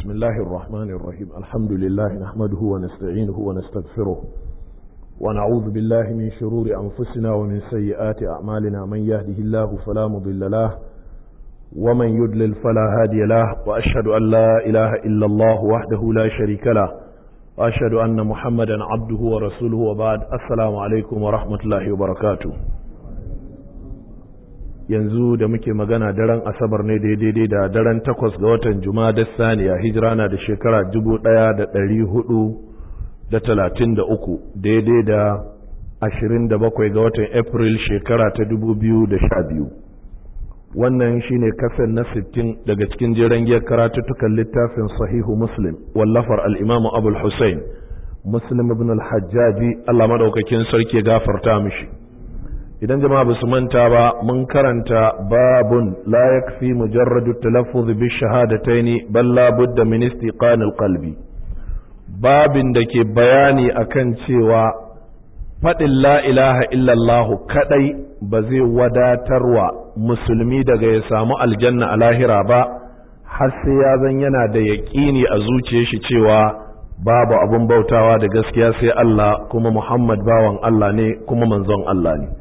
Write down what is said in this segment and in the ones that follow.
بسم الله الرحمن الرحيم الحمد لله نحمده ونستعينه ونستغفره ونعوذ بالله من شرور أنفسنا ومن سيئات أعمالنا من يهده الله فلا مضل له ومن يدلل فلا هادي له وأشهد أن لا إله إلا الله وحده لا شريك له وأشهد أن محمدا عبده ورسوله وبعد السلام عليكم ورحمة الله وبركاته yanzu da muke magana daren asabar ne daidai da daren takwas ga watan da saniya hijira na da shekara dubu ɗaya da ɗari hudu da talatin da uku daidai da ashirin da bakwai ga watan april shekara ta dubu biyu da sha biyu wannan shine kasan na sittin daga cikin jiran giyar karatuttukan littafin sahihu muslim wallafar al'imamu abul hussein muslim ibn al-hajjaji allah madaukakin sarki gafarta mishi idan jama'a basu manta ba mun karanta babun la yakfi mujarradu talaffuz bi shahadataini bal la budda min istiqan qalbi babin da ke bayani akan cewa faɗin la ilaha illallah kadai ba zai wadatarwa musulmi daga ya samu aljanna a lahira ba har sai ya zan yana da yaƙini a zuciyar shi cewa babu abun bautawa da gaskiya sai Allah kuma Muhammad bawan Allah ne kuma manzon Allah ne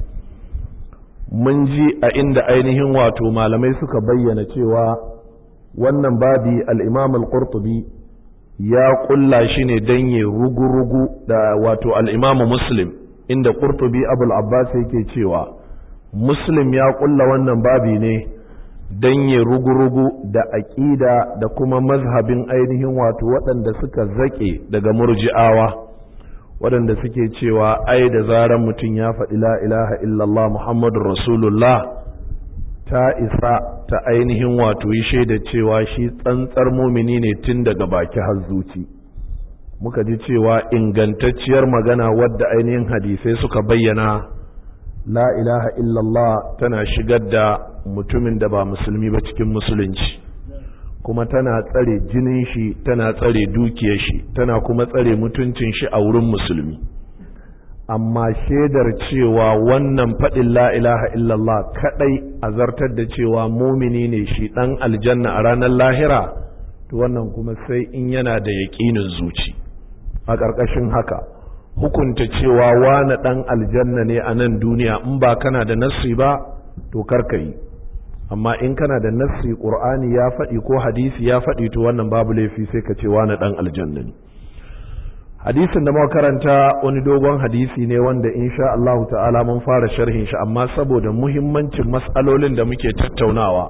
mun ji a inda ainihin wato malamai suka bayyana cewa wannan babi al'imam al-qurtubi ya kulla shi ne don yi rugu-rugu da wato al'imam muslim inda qurtubi abul abbas yake cewa muslim ya kulla wannan babi ne don yi rugu-rugu da aƙida da kuma mazhabin ainihin wato waɗanda suka zaƙe daga murji'awa waɗanda suke cewa ai da zarar mutum ya faɗi la ilaha illallah muhammadun rasulullah ta isa ta ainihin wato yi shaida cewa shi tsantsar mumini ne tun daga baki har zuci muka ji cewa ingantacciyar magana wadda ainihin hadisai suka bayyana la ilaha illallah tana shigar da mutumin da ba musulmi ba cikin musulunci kuma tana tsare jinin shi tana tsare dukiyar shi tana kuma tsare mutuncin shi a wurin musulmi amma shaidar cewa wannan faɗin la ilaha illallah kaɗai a zartar da cewa mumini ne shi ɗan aljanna a ranar lahira to wannan kuma sai in yana da yaƙinin zuci a ƙarƙashin haka hukunta cewa wane ɗan aljanna ne a nan duniya in ba kana da nassi ba to karka yi amma in kana da nassi qur'ani ya faɗi ko hadisi ya faɗi to wannan babu laifi sai ka ce wani dan aljanna ne hadisin da muka karanta wani dogon hadisi ne wanda insha Allah ta'ala mun fara sharhin shi amma saboda muhimmancin mas'alolin da muke tattaunawa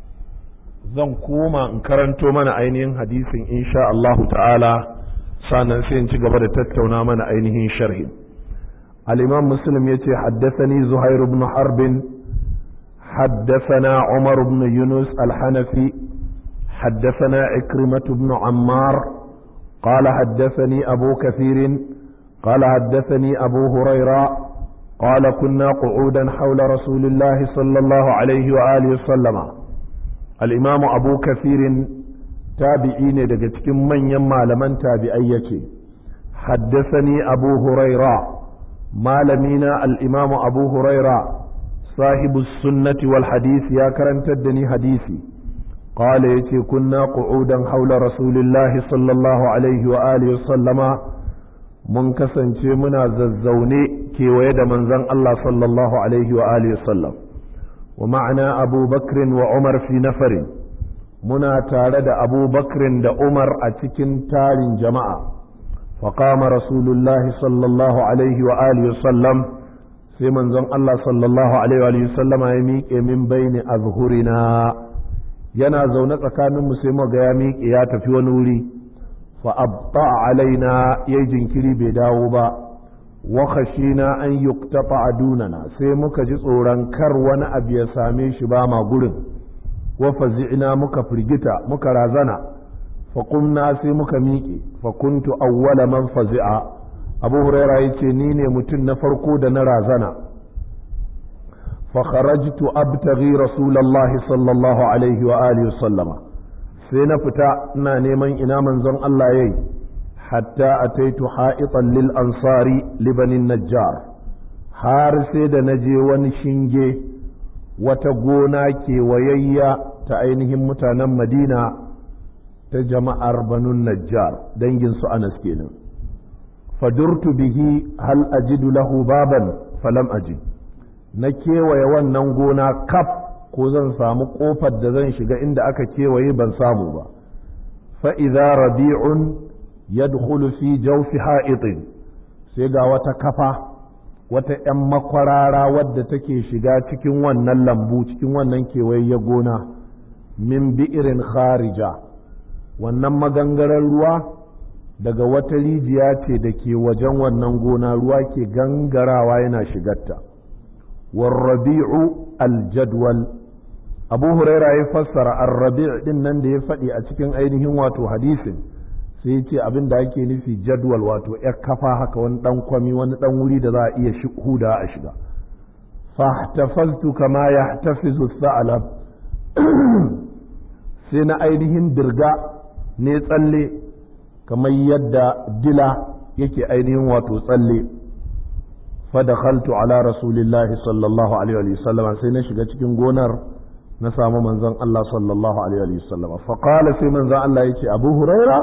zan koma in karanto mana ainihin hadisin insha Allah ta'ala sannan sai in ci gaba da tattauna mana ainihin sharhin al-imam muslim yace haddathani zuhair ibn harbin حدثنا عمر بن يونس الحنفي حدثنا عكرمة بن عمار قال حدثني أبو كثير قال حدثني أبو هريرة قال كنا قعودا حول رسول الله صلى الله عليه وآله وسلم الإمام أبو كثير تابعين دقتك من يما لمن تابعيك حدثني أبو هريرة ما لمينا الإمام أبو هريرة صاحب السنة والحديث يا كرنت الدني حديثي قال يتي كنا قعودا حول رسول الله صلى الله عليه وآله وسلم من كسن منا ززوني كي ويد من زن الله صلى الله عليه وآله وسلم ومعنا أبو بكر وعمر في نفر منا تارد أبو بكر دا عمر أتكن تال جماعة فقام رسول الله صلى الله عليه وآله وسلم sai manzon Allah sallallahu alaihi wa sallama ya miƙe min baini azhurina yana zaune tsakaninmu sai mu ga ya miƙe ya tafi wani wuri fa abta alaina yayi jinkiri bai dawo ba wa khashina an yuqtata adunana sai muka ji tsoron kar wani abu ya same shi ba ma gurin wa fazi'na muka firgita muka razana fa qumna sai muka miƙe fa kuntu awwala man fazi'a abu huraira ya ce ni ne mutum na farko da na razana fakharajtu abtaghi rasulallahi sallallahu alaihi wa alihi sallama sai na fita ina neman ina manzon Allah yayi hatta ataitu ha'itan lil ansari libanin najjar har sai da naje wani shinge wata gona kewayayya ta ainihin mutanen madina ta jama'ar banun najjar dangin su anas kenan fadurtu bihi hal ajidu lahu baban falam ajid na kewaye wannan gona kaf ko zan samu kofar da zan shiga inda aka kewaye ban samu ba fa'iza rabi'un yadkhulu fi jawfi ha'itin sai ga wata kafa wata ‘yan makwarara wadda take shiga cikin wannan lambu cikin wannan kewaye gona min bi'irin kharija wannan magangaren ruwa daga wata rijiya ce da ke wajen wannan gona ruwa ke gangarawa yana shigarta warrabi'u aljadwal abu huraira ya fassara arrabi' din nan da ya faɗi a cikin ainihin wato hadisin sai ya ce abin da ake nufi jadwal wato ya kafa haka wani ɗan kwami wani ɗan wuri da za a iya huda a shiga fahtafaztu kama yahtafizu sa'alab sai na ainihin dirga ne tsalle kamar yadda dila yake ainihin wato tsalle fadakhaltu ala rasulillahi sallallahu alaihi wa sallam sai na shiga cikin gonar na samu manzon Allah sallallahu alaihi wa sallam fa qala sai manzon Allah yace Abu Huraira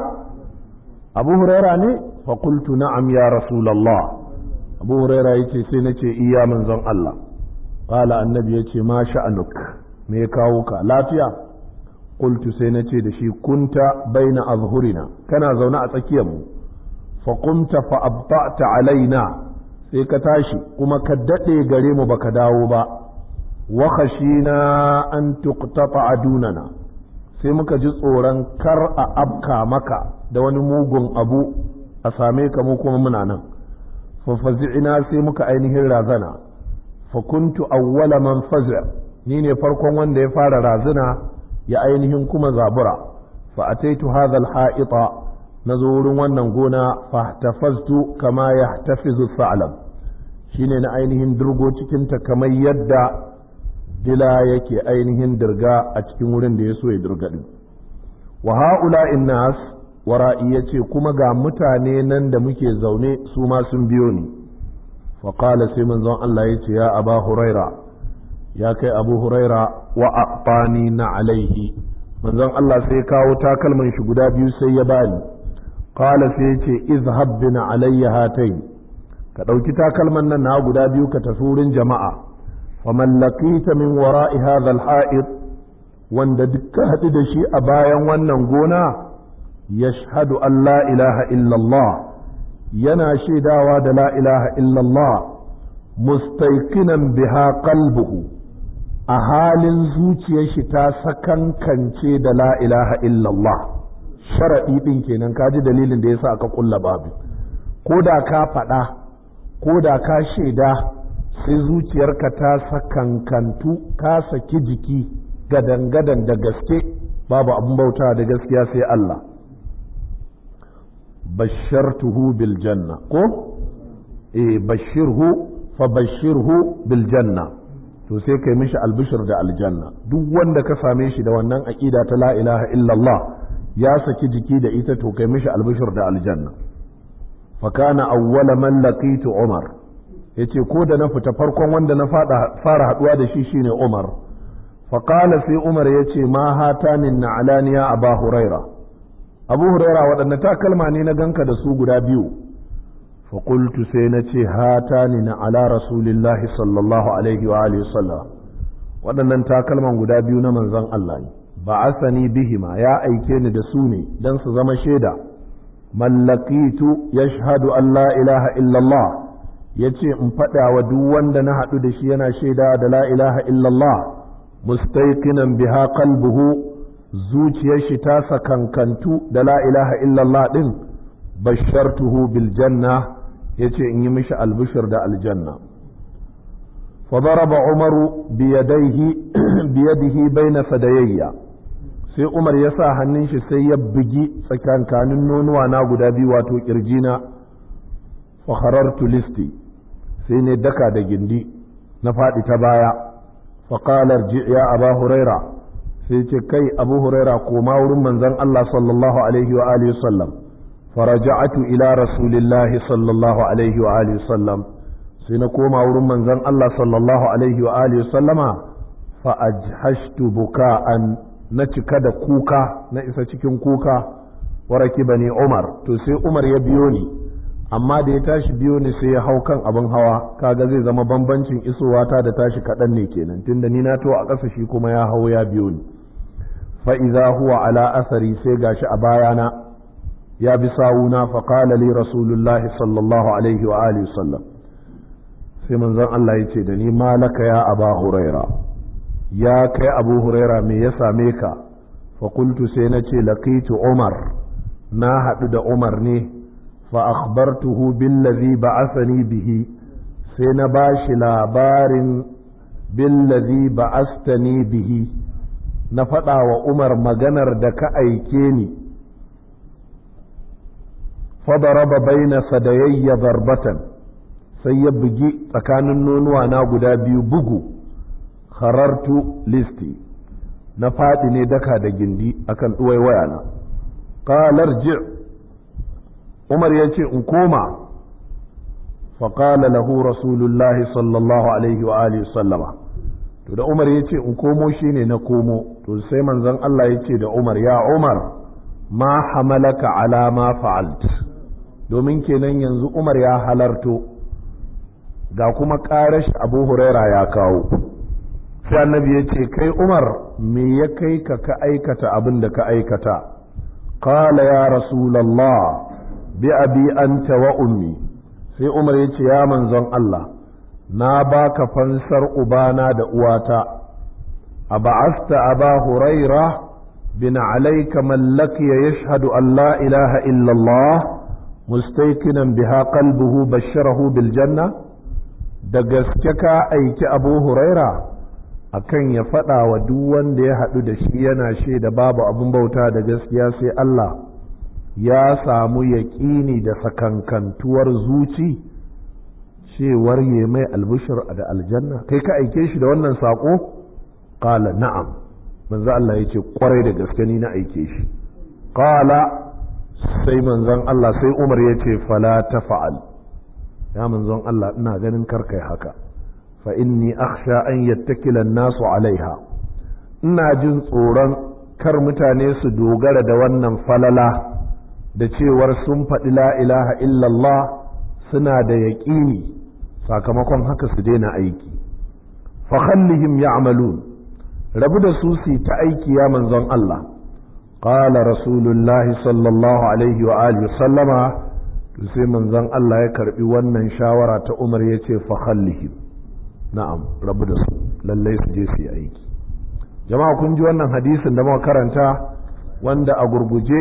Abu Huraira ne fa qultu na'am ya rasulullah Abu Huraira yace sai nace iya manzon Allah qala annabi yace ma sha'anuk me ya kawo ka lafiya qultu sai nace da shi kunta baina azhurina kana zaune a tsakiyar mu fa qumta fa abta'ta alaina sai ka tashi kuma ka dade gare mu baka dawo ba wa khashina an tuqtata adunana sai muka ji tsoron kar a afka maka da wani mugun abu a same ka mu kuma muna nan fa fazi'ina sai muka ainihin razana fa kuntu awwala man fazi' ni ne farkon wanda ya fara razana ya ainihin kuma zabura fa ataitu hadha al-ha'ita nazo wurin wannan gona fa tafaztu kama yahtafizu sa'lam shine na ainihin dirgo cikin ta kamar yadda dila yake ainihin dirga a cikin wurin da ya so ya dirga din wa ha'ula nas wara'i yace kuma ga mutane nan da muke zaune su ma sun biyo ni fa qala sai manzon Allah yace ya aba huraira ya kai abu huraira wa aqtani na alaihi manzon Allah sai kawo takalman shi guda biyu sai ya bani qala sai yace izhab bina alayya hatayn ka dauki takalman nan na guda biyu ka tafi wurin jama'a faman laqita min wara'i hadha al-ha'id wanda dukkan haɗu da shi a bayan wannan gona yashhadu an la ilaha illallah yana shaidawa da la ilaha illallah mustaiqinan biha qalbuhu a halin zuciyar shi ta sakankance da la ilaha illallah sharaɗi ɗin kenan kaji dalilin da yasa aka kulla babu ko da ka faɗa ko da ka shaida sai zuciyarka ta sakankantu ka saki jiki gadan-gadan da gaske babu abin bauta da gaskiya sai Allah bashartuhu bil janna ko eh bashirhu fa bashirhu bil janna to sai kai mishi albishir da aljanna duk wanda ka same shi da wannan aqida ta la ilaha illallah ya saki jiki da ita to kai mishi albishir da aljanna fa kana awwala man laqitu umar yace ko da na fita farkon wanda na fara haduwa da shi shine umar fa qala sai umar yace ma hatani na'alaniya aba huraira abu huraira waɗanne takalma ne na ganka da su guda biyu fa qultu sai na ce hatani na ala rasulillahi sallallahu alaihi wa alihi sallam waɗannan takalman guda biyu na manzon Allah ne ba asani bihima ya aike ni da su ne dan su zama shaida mallakitu yashhadu an la ilaha illallah yace in faɗa wa duk wanda na haɗu da shi yana shaida da la ilaha illallah mustaiqinan biha qalbuhu zuciyar shi ta sakankantu da la ilaha illallah din bashartuhu bil janna yace in yi mishi albishir da aljanna فضرب عمر بيديه بيده بين فديي sai Umar ya sa hannun shi sai ya bugi tsakankanin nonuwa na guda biyu wato kirjina fakharartu listi sai ne daka da gindi na faɗi ta baya faƙalar ya aba huraira sai ce kai abu huraira koma wurin manzon Allah sallallahu alaihi wa alihi sallam faraja'atu ila rasulillahi sallallahu alaihi wa alihi sallam sai na koma wurin manzon Allah sallallahu alaihi wa alihi sallama fa ajhashtu buka'an na cika da kuka na isa cikin kuka waraki bane umar to sai umar ya biyo ni amma da ya tashi biyo ni sai ya hau kan abin hawa kaga zai zama bambancin isowa ta da tashi kaɗan ne kenan tunda ni na to a ƙasa shi kuma ya hau ya biyo ni fa idza huwa ala asari sai gashi a bayana ya bi sawuna fa qala li rasulullahi sallallahu alaihi wa alihi sallam sai manzon Allah ya ce da ni malaka ya aba huraira ya kai abu huraira me ya same ka fa qultu sai na ce laqitu umar na haɗu da umar ne fa akhbartuhu billazi ba'athani bihi sai na bashi labarin billazi ba'astani bihi na faɗa wa umar maganar da ka aike ni fadaraba baina sadayayya zarbatan sai ya bugi tsakanin nonuwa na guda biyu bugu kharartu listi na faɗi ne daka da gindi akan ɗuwai wayana qalar ji umar ya ce in koma faƙala lahu rasulullahi sallallahu alaihi wa alihi sallama to da umar ya ce in komo shine na komo to sai manzon Allah ya ce da umar ya umar ma hamalaka ala ma fa'alt domin kenan yanzu umar ya halarto ga kuma ƙarash abu huraira ya kawo sai annabi ya ce kai umar me ya kai ka ka aikata abin da ka aikata qala ya rasulallah bi abi anta wa ummi sai umar ya ce ya manzon Allah na baka fansar ubana da uwata a ba'asta aba huraira bin alaika mallaki ya yashhadu an la ilaha illallah mustaikinan biha qalbuhu basharahu bil janna da gaske ka aiki abu huraira akan ya faɗa wa duk wanda ya haɗu da shi yana shaida babu abin bauta da gaskiya sai Allah ya samu yaƙini da sakankantuwar zuci cewar ya mai albushir da aljanna kai ka aike shi da wannan saƙo ƙala na'am manzo Allah ya ce ƙwarai da gaske ni na aike shi ƙala sai manzon Allah sai Umar ya ce fala ta fa'al ya manzon Allah ina ganin karkai haka fa inni akhsha an yattakila nasu alaiha ina jin tsoron kar mutane su dogara da wannan falala da cewar sun faɗi la ilaha illallah suna da yaƙini sakamakon haka su daina aiki fa khallihim ya'malun rabu da su su ta aiki ya manzon Allah qala rasulullahi sallallahu alaihi wa alihi sallama to sai manzon Allah ya karbi wannan shawara ta Umar yace fa khallihim na'am rabu da su lallai su je su yi aiki jama'a kun ji wannan hadisin da muka karanta wanda a gurguje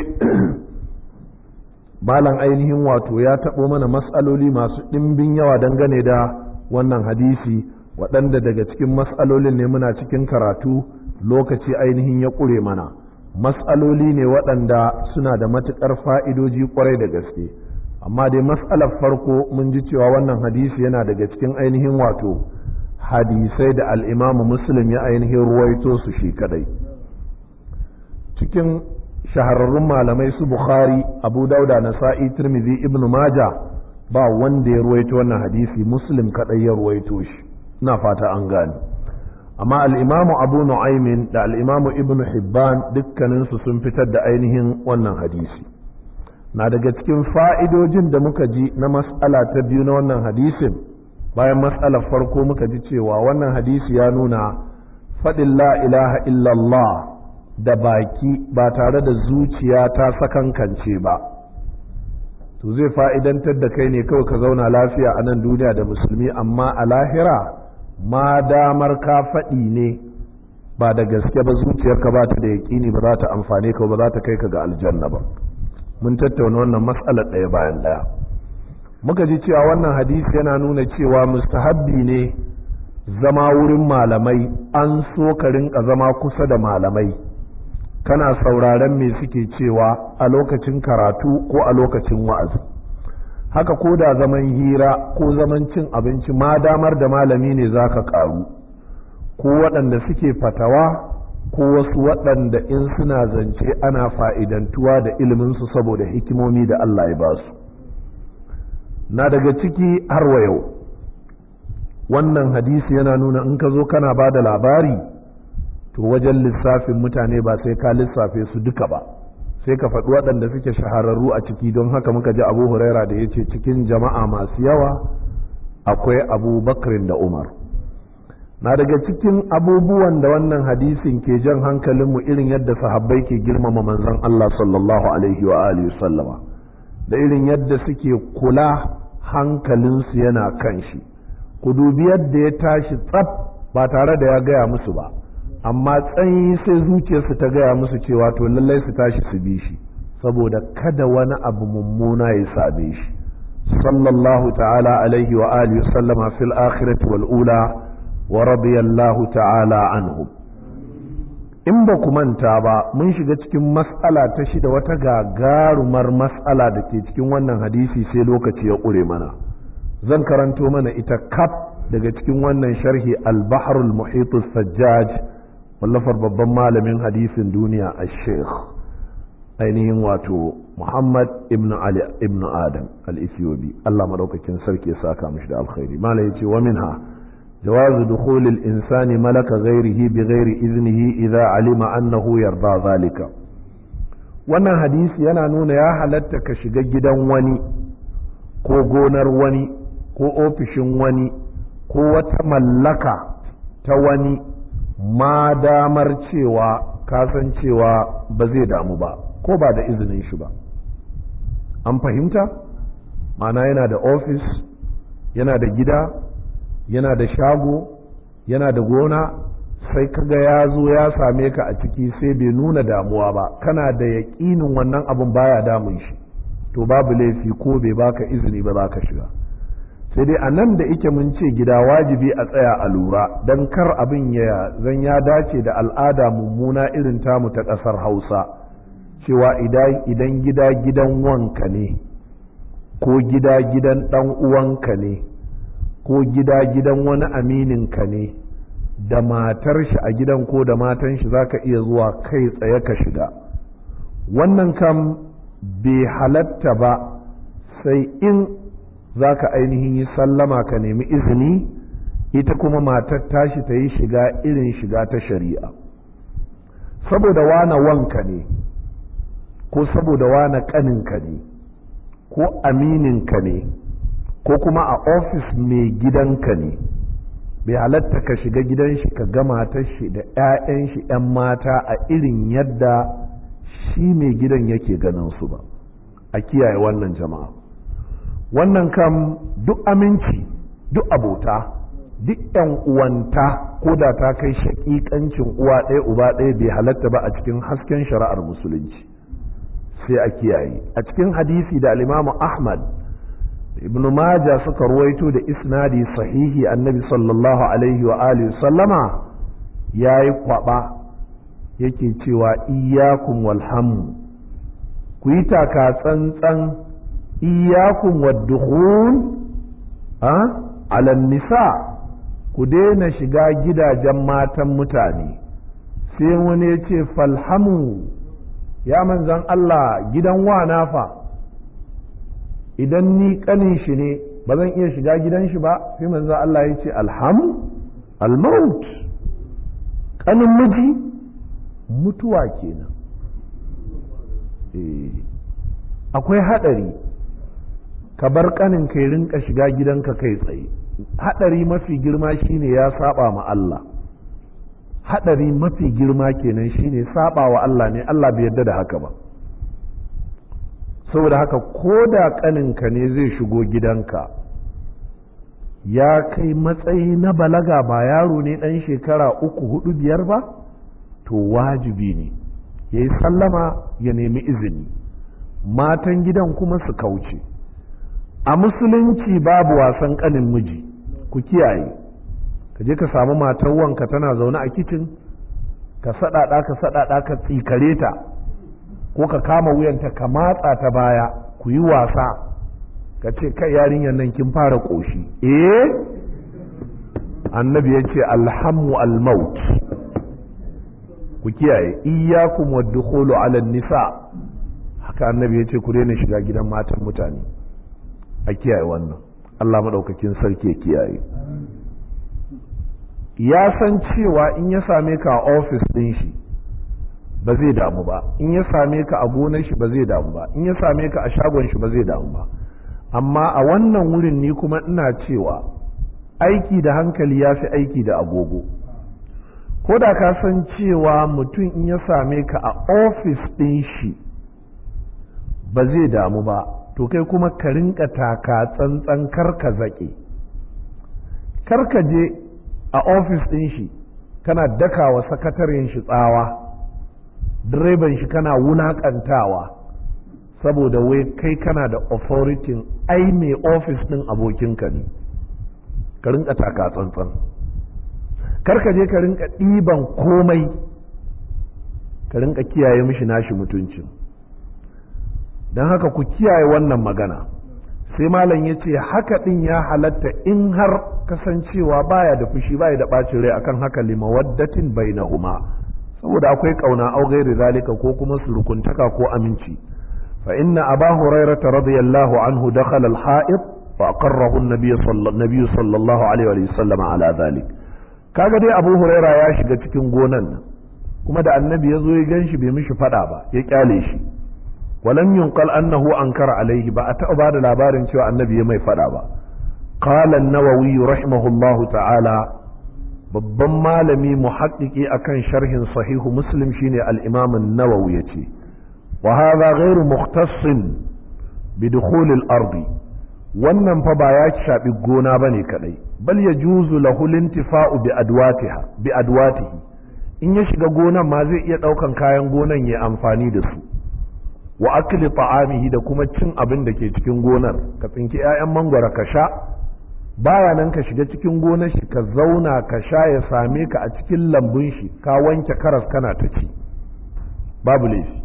malam ainihin wato ya taɓo mana matsaloli masu ɗimbin yawa dangane da wannan hadisi waɗanda daga cikin matsalolin ne muna cikin karatu lokaci ainihin ya ƙure mana matsaloli ne waɗanda suna da matuƙar fa'idoji ƙwarai da gaske amma dai matsalar farko mun ji cewa wannan hadisi yana daga cikin ainihin wato hadisai da al'imamu muslim ya ainihin ruwaito su shi kadai cikin shahararrun malamai su bukhari abu dauda nasa'i tirmidhi ibnu maja ba wanda ya ruwaito wannan hadisi muslim kadai ya ruwaito shi ina fata an gane amma al'imamu abu nu'aymin da al'imamu ibnu hibban dukkaninsu sun fitar da ainihin wannan hadisi na daga cikin fa'idojin da muka ji na mas'ala ta biyu na wannan hadisin bayan mas'alar farko muka ji cewa wannan hadisi ya nuna faɗin la ilaha illallah da baki ba tare da zuciya ta sakankance ba to zai fa'idantar da kai ne kawai ka zauna lafiya a nan duniya da musulmi amma a lahira ma damar ka faɗi ne ba da gaske ba zuciyarka ba ta da yaƙini ba za ta amfane ka ba za ta kai ka ga aljanna ba mun tattauna wannan matsalar ɗaya bayan ɗaya muka ji cewa wannan hadisi yana nuna cewa mustahabbi ne zama wurin malamai an so ka rinka zama kusa da malamai kana sauraren me suke cewa a lokacin karatu ko a lokacin wa'azi haka ko da zaman hira ko zaman cin abinci ma damar da malami ne za ka ƙaru ko waɗanda suke fatawa ko wasu waɗanda in suna zance ana fa'idantuwa da iliminsu saboda hikimomi da Allah ya ba su na daga ciki har wa yau wannan hadisi yana nuna in ka zo kana ba da labari to wajen lissafin mutane ba sai ka lissafe su duka ba sai ka faɗi waɗanda suke shahararru a ciki don haka muka ji abu huraira da ya ce cikin jama'a masu yawa akwai abu bakrin da umar na daga cikin abubuwan da wannan hadisin ke jan hankalinmu irin yadda sahabbai ke girmama manzon Allah sallallahu alaihi wa alihi sallama da irin yadda suke kula hankalinsu yana kan shi ku dubi yadda ya tashi tsaf ba tare da ya gaya musu ba amma tsanyi sai zuciyarsu ta gaya musu cewa to lallai su tashi su bi shi saboda kada wani abu mummuna ya same shi sallallahu ta'ala alaihi wa alihi sallama fil akhirati wal ula wa radiyallahu ta'ala anhum in ba ku manta ba mun shiga cikin mas'ala ta shida wata gagarumar mas'ala da ke cikin wannan hadisi sai lokaci ya ƙure mana zan karanto mana ita kaf daga cikin wannan sharhi al-bahrul muhit sajjaj wallafar babban malamin hadisin duniya a sheikh ainihin wato muhammad ibn ali ibn adam al-ethiopi allah madaukakin sarki ya saka mishi da alkhairi malam yace wa minha جواز دخول الإنسان ملك غيره بغير إذنه إذا علم أنه يرضى ذلك wannan hadisi yana nuna ya halatta ka shiga gidan wani ko gonar wani ko ofishin wani ko wata mallaka ta wani ma damar cewa kasan cewa ba zai damu ba ko ba da izinin shi ba an fahimta mana yana da ofis yana da gida yana da shago yana da gona sai kaga ya zo ya same ka a ciki sai bai nuna damuwa ba kana da yaƙinin wannan abin baya damun shi to babu laifi ko bai baka izini ba za ka shiga sai dai a nan da ike mun ce gida wajibi a tsaya a lura don kar abin ya zan ya dace da al'ada mummuna irin tamu ta ƙasar hausa cewa idan gida gidan wanka ne ko gida gidan ɗan uwanka ne ko gida gidan wani amininka ne da matar shi a gidan ko da matan shi za ka iya zuwa kai tsaye ka shiga wannan kam bai halatta ba sai in za ka ainihin yi sallama ka nemi izini ita kuma matar tashi ta yi shiga irin shiga ta shari'a saboda wana wanka ne ko saboda wana kaninka ne ko amininka ne ko kuma a ofis mai gidanka ne bai halatta ka shiga gidan shi ka gama matar shi da 'ya'yan shi 'yan mata a irin yadda shi mai gidan yake ganin su ba a kiyaye wannan jama'a wannan kam duk aminci duk abota duk 'yan uwanta ko da ta kai shaƙiƙancin uwa ɗaya uba ɗaya bai halatta ba a cikin hasken shari'ar musulunci sai a kiyaye a cikin hadisi da alimamu ahmad ibn Majah suka ruwaito da isnadi sahihi annabi sallallahu alaihi wa alihi sallama yayi kwaba yake cewa iyyakum walhamu ku yi taka tsantsan iyyakum waddukhul a ala nisa ku daina shiga gidajen matan mutane sai wani ya ce falhamu ya manzan Allah gidan wa nafa idan ni kanin shi ne ba zan iya shiga gidan shi ba sai manzo Allah ya ce alhamu almaut kanin miji mutuwa kenan akwai hadari ka bar kanin kai rinka shiga gidanka kai tsaye hadari mafi girma shine ya saba ma Allah hadari mafi girma kenan shine saba wa Allah ne Allah bai yarda da haka ba saboda haka ko da ƙaninka ne zai shigo gidanka ya kai matsayi na balaga ba yaro ne ɗan shekara uku hudu biyar ba to wajibi ne ya yi sallama ya nemi izini matan gidan kuma su kauce a musulunci babu wasan ƙanin miji ku kiyaye ka je ka samu matan wanka tana zaune a kicin ka saɗaɗa ka saɗaɗa ka tsikare ta ko ka kama wuyanta ka matsa ta baya ku yi wasa ka ce kai yarinyar nan kin fara ƙoshi eh annabi ya ce alhammu almaut ku kiyaye iyyakum waddukhulu ala nisa haka annabi ya ce ku daina shiga gidan matan mutane a kiyaye wannan Allah madaukakin sarki ya kiyaye ya san cewa in ya same ka a ofis ɗin shi ba zai damu ba in ya same ka a gonar shi ba zai damu ba in ya same ka a shagon shi ba zai damu ba amma a wannan wurin ni kuma ina cewa aiki da hankali ya fi aiki da agogo ko da ka san cewa mutum in ya same ka a ofis ɗin shi ba zai damu ba to kai kuma ka rinka taka tsantsan karka zaƙe karka je a ofis ɗin shi kana dakawa sakataren shi tsawa direban shi kana wulaƙantawa saboda wai kai kana da authority ai mai ofis ɗin abokinka ne ka rinka taka tsantsan karka je ka rinka ɗiban komai ka rinka kiyaye mishi nashi mutuncin don haka ku kiyaye wannan magana sai malam ya ce haka ɗin ya halatta in har kasancewa baya da fushi baya da ɓacin rai akan haka limawaddatin bainahuma saboda akwai ƙauna au gairi zalika ko kuma surukuntaka ko aminci fa inna aba hurairata radiyallahu anhu dakhala al-ha'id fa aqarrahu an-nabiy sallallahu alaihi wa sallam ala zalik kaga dai abu huraira ya shiga cikin gonan nan kuma da annabi ya zo ya gan shi bai mishi fada ba ya kyale shi walam yunqal annahu ankara alaihi ba a taɓa ba da labarin cewa annabi ya mai fada ba qala an-nawawi rahimahullahu ta'ala babban malami muhaqqiqi akan sharhin sahihu muslim shine al-imam an-nawawi yace wa hadha ghairu mukhtassin bi dukhul al-ardi wannan fa ba ya shafi gona bane kadai bal yajuzu lahu lintifa'u bi adwatiha bi adwatihi in ya shiga gonan ma zai iya daukan kayan gonan ya amfani da su wa akli ta'amihi da kuma cin abin da ke cikin gonar ka tsinki 'ya'yan mangwara ka sha baya nan ka shiga cikin gonar shi ka zauna ka sha ya same ka a cikin lambun shi ka wanke karas kana ta ci babu laifi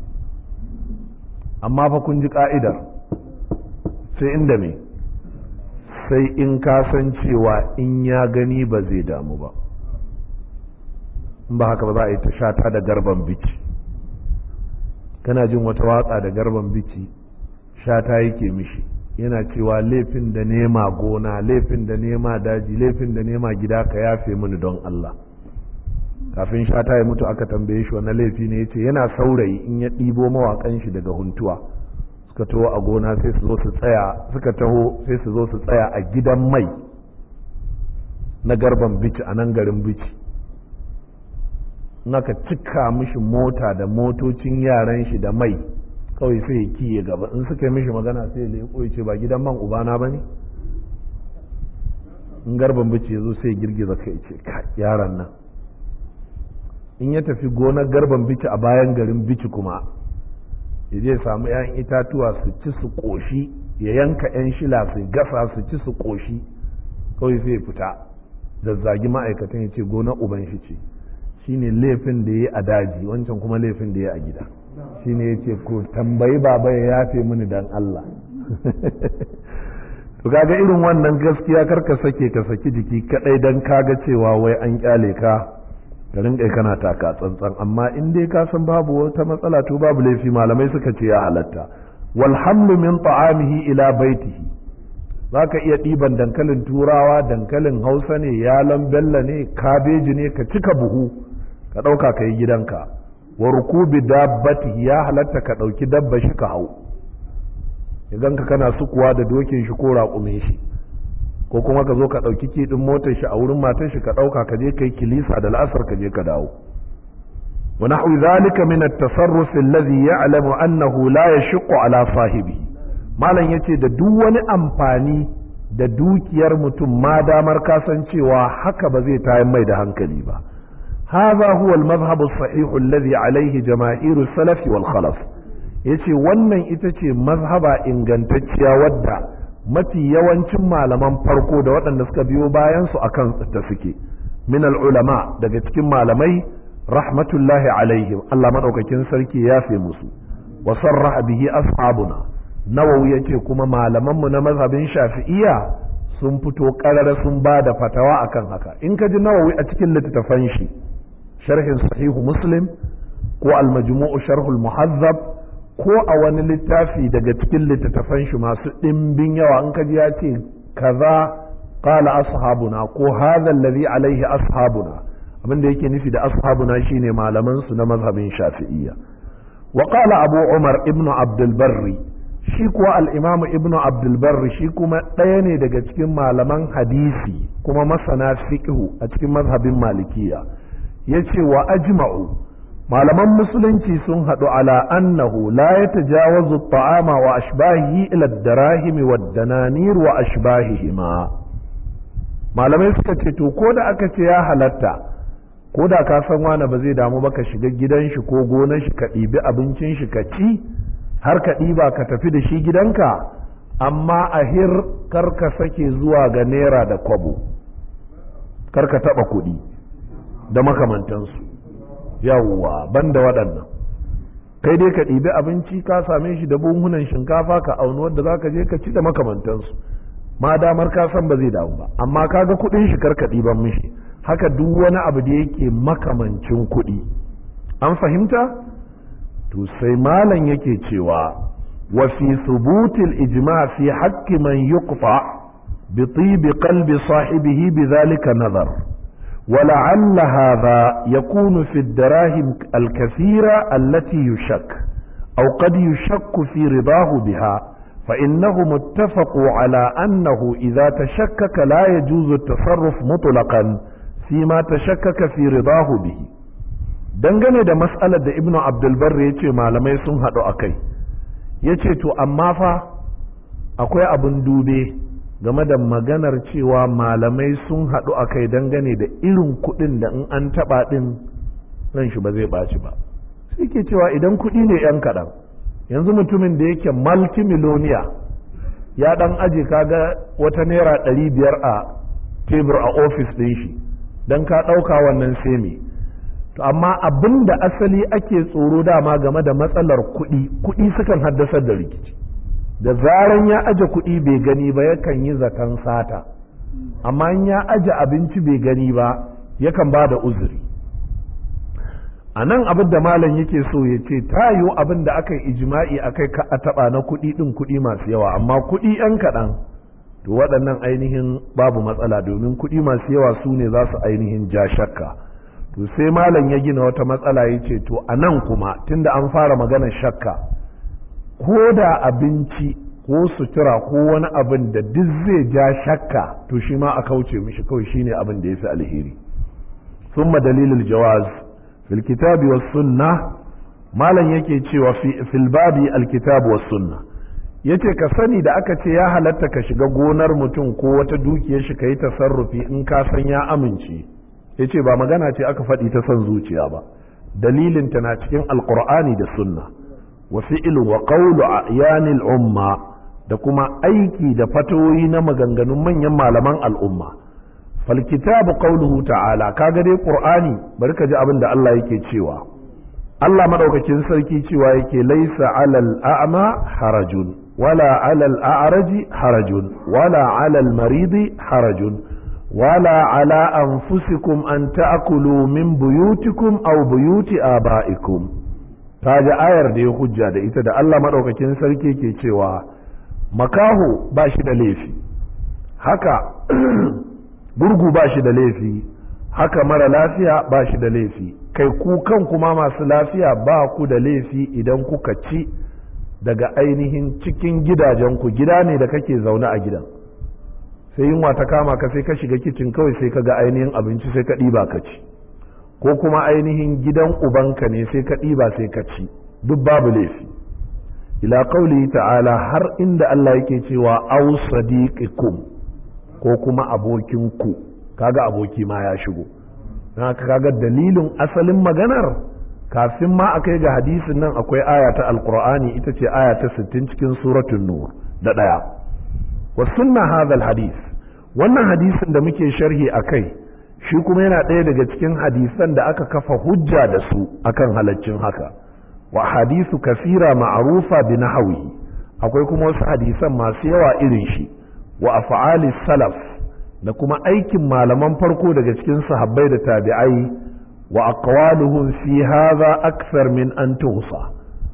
amma fa kun ji ka'idar sai inda me sai in ka san cewa in ya gani ba zai damu ba in ba haka ba za a yi ta shata da garban biki kana jin wata watsa da garban biki shata yake mishi yana cewa laifin da nema gona laifin da nema daji laifin da nema gida ka yafe mini don Allah kafin shata ya mutu aka tambaye shi wani laifi ne yace yana saurayi in ya ɗibo mawakan shi daga huntuwa suka taho a gona sai su zo su tsaya suka taho sai su zo su tsaya a gidan mai na garban bici a nan garin bici in aka cika mishi mota da motocin yaran shi da mai kawai sai ya kiye gaba in suka yi mishi magana sai ya leƙo ya ce ba gidan man ubana ba ne in garban bici ya zo sai ya girgiza kai ce yaran nan in ya tafi gonar garban bici a bayan garin bici kuma ya je samu 'ya'yan itatuwa su ci su ƙoshi ya yanka 'yan shila su gasa su ci su ƙoshi kawai sai ya fita zazzagi ma'aikatan ya ce gonar uban shi ce shine laifin da ya a daji wancan kuma laifin da ya a gida shine ya ce ko tambayi baba ya yafe mini dan Allah to kaga irin wannan gaskiya kar ka sake ka saki jiki kadai dan kaga cewa wai an kyale ka ka rinka kana taka tsantsan amma in dai ka san babu wata matsala to babu laifi malamai suka ce ya halatta wal hamlu min ta'amihi ila baitihi zaka iya ɗiban dankalin turawa dankalin hausa ne yalon bella ne kabeji ne ka cika buhu ka ɗauka ka yi gidanka wa rukubi dabbati ya halatta ka ɗauki dabba shi ka hau idan ka kana sukuwa da dokin shi ko raƙumin shi ko kuma ka zo ka ɗauki kiɗin motar shi a wurin matar shi ka ɗauka ka je kai kilisa da la'asar ka je ka dawo wa nahwi zalika min at-tasarruf alladhi ya'lamu annahu la yashqu ala sahibi malam yace da duk wani amfani da dukiyar mutum ma damar kasancewa haka ba zai tayar mai da hankali ba هذا هو المذهب الصحيح الذي عليه جماهير السلف والخلف yace wannan ita ce mazhaba ingantacciya wadda mafi yawancin malaman farko da waɗanda suka biyo bayan su akan ta suke min ulama daga cikin malamai rahmatullahi alaihim Allah madaukakin sarki ya fi musu wa sarraha bihi ashabuna nawawi yace kuma malaman mu na mazhabin shafi'iyya sun fito karara sun ba da fatawa akan haka in ka ji nawawi a cikin littattafan shi sharhin sahihu muslim ko almajmu'u sharhul muhazzab ko a wani littafi daga cikin littattafan shi masu ɗimbin yawa in ka ji ya ce kaza qala ashabuna ko hadha alladhi alaihi ashabuna abin da yake nufi da ashabuna shine malaman su na mazhabin shafi'iyya wa qala abu umar ibnu abdul barri shi kuwa al-imam ibnu abdul barri shi kuma ɗaya ne daga cikin malaman hadisi kuma masana fiqhu a cikin mazhabin malikiya yace wa ajma'u malaman musulunci sun haɗu ala annahu la ya tajawazu ta'ama wa ashbahihi ila darahimi wa dananir wa ashbahihima malamai suka ce to ko da aka ce ya halatta ko da ka san wani ba zai damu ba ka shiga gidan shi ko gonar shi ka ɗibi abincin shi ka ci har ka ɗiba ka tafi da shi gidanka amma a hir kar ka sake zuwa ga naira da kwabo kar ka taɓa kuɗi da makamantansu yawwa banda waɗannan kai dai ka ɗibi abinci ka same shi da buhunan shinkafa ka auni wadda za ka je ka ci da makamantansu ma damar ka san ba zai damu ba amma ka ga kuɗin shi karka ɗiban mishi haka duk wani abu da yake makamancin kuɗi an fahimta to sai malam yake cewa wa fi thubutil ijma fi haqqi man yuqfa bi tibi qalbi sahibihi bi dhalika nazar ولعل هذا يكون في الدراهم الكثيرة التي يشك أو قد يشك في رضاه بها فإنهم اتفقوا على أنه إذا تشكك لا يجوز التصرف مطلقا فيما تشكك في رضاه به dangane da mas'alar da ibnu abdulbar ya ce malamai sun haɗu a kai ya ce to amma fa akwai abin dube game da maganar cewa malamai sun haɗu a kai dangane da irin kuɗin da in an taɓa ɗin ran shi ba zai ɓaci ba sai ke cewa idan kuɗi ne ‘yan kaɗan yanzu mutumin da yake multimiloniya ya ɗan aje kaga wata naira ɗari biyar a tebur a ofis ɗin shi don ka ɗauka wannan semi to amma abin da asali ake tsoro dama game da matsalar kuɗi kuɗi sukan haddasar da rikici da zaran ya aje kuɗi bai gani ba yakan yi zaton sata amma in ya aje abinci bai gani ba yakan ba da uzuri a nan abin da malam yake so ya ce ta yiwu abin da aka yi ijima'i a kai a taɓa na kuɗi ɗin kuɗi masu yawa amma kuɗi ‘yan kaɗan to waɗannan ainihin babu matsala domin kuɗi masu yawa su ne za su ainihin ja shakka to sai malam ya gina wata matsala ya ce to a nan kuma tunda an fara maganar shakka ko da abinci ko sutura ko wani abin da duk zai ja shakka to shi ma a kauce mishi kawai shine abin da ya fi alheri summa dalilul jawaz fil kitabi was sunna malam yake cewa fil babi alkitab was sunna yace ka sani da aka ce ya halatta ka shiga gonar mutum ko wata dukiyar shi ka yi tasarrufi in ka san ya amince yace ba magana ce aka faɗi ta son zuciya ba dalilin ta na cikin alqur'ani da sunna wa fi'lu wa qawlu a'yanil umma da kuma aiki da fatoyi na maganganun manyan malaman al'umma fal kitabu qawluhu ta'ala kaga dai qur'ani bari ka ji abin da Allah yake cewa Allah madaukakin sarki cewa yake laisa alal a'ma harajun wala alal a'raji harajun wala alal maridi harajun wala ala anfusikum an ta'kulu min buyutikum aw buyuti aba'ikum ta ji ayar da ya hujja da ita da Allah maɗaukakin sarki ke cewa makaho ba shi da laifi haka gurgu ba shi da laifi haka mara lafiya ba shi da laifi kai ku kan kuma masu lafiya ba ku da laifi idan kuka ci daga ainihin cikin gidajenku gida ne da kake zaune a gidan sai yunwa ta kama ka sai ka shiga kicin kawai sai ka ga ainihin abinci sai ka ɗiba ka ci ko kuma ainihin gidan ubanka ne sai ka ɗiba sai ka ci duk babu laifi ila kauli ta'ala har inda Allah yake cewa au sadiqikum ko kuma abokinku kaga aboki ma ya shigo haka kaga dalilin asalin maganar kafin ma a kai ga hadisin nan akwai aya ta alqur'ani ita ce aya ta 60 cikin suratul nur da daya wa sunna hadha hadis wannan hadisin da muke sharhi akai shi kuma yana ɗaya daga cikin hadisan da aka kafa hujja da su akan halaccin haka wa hadisu kasira ma'arufa bi nahawi akwai kuma wasu hadisan masu yawa irin shi wa af'ali salaf da kuma aikin malaman farko daga cikin sahabbai da tabi'ai wa aqwaluhum fi hadha akthar min an tuhsa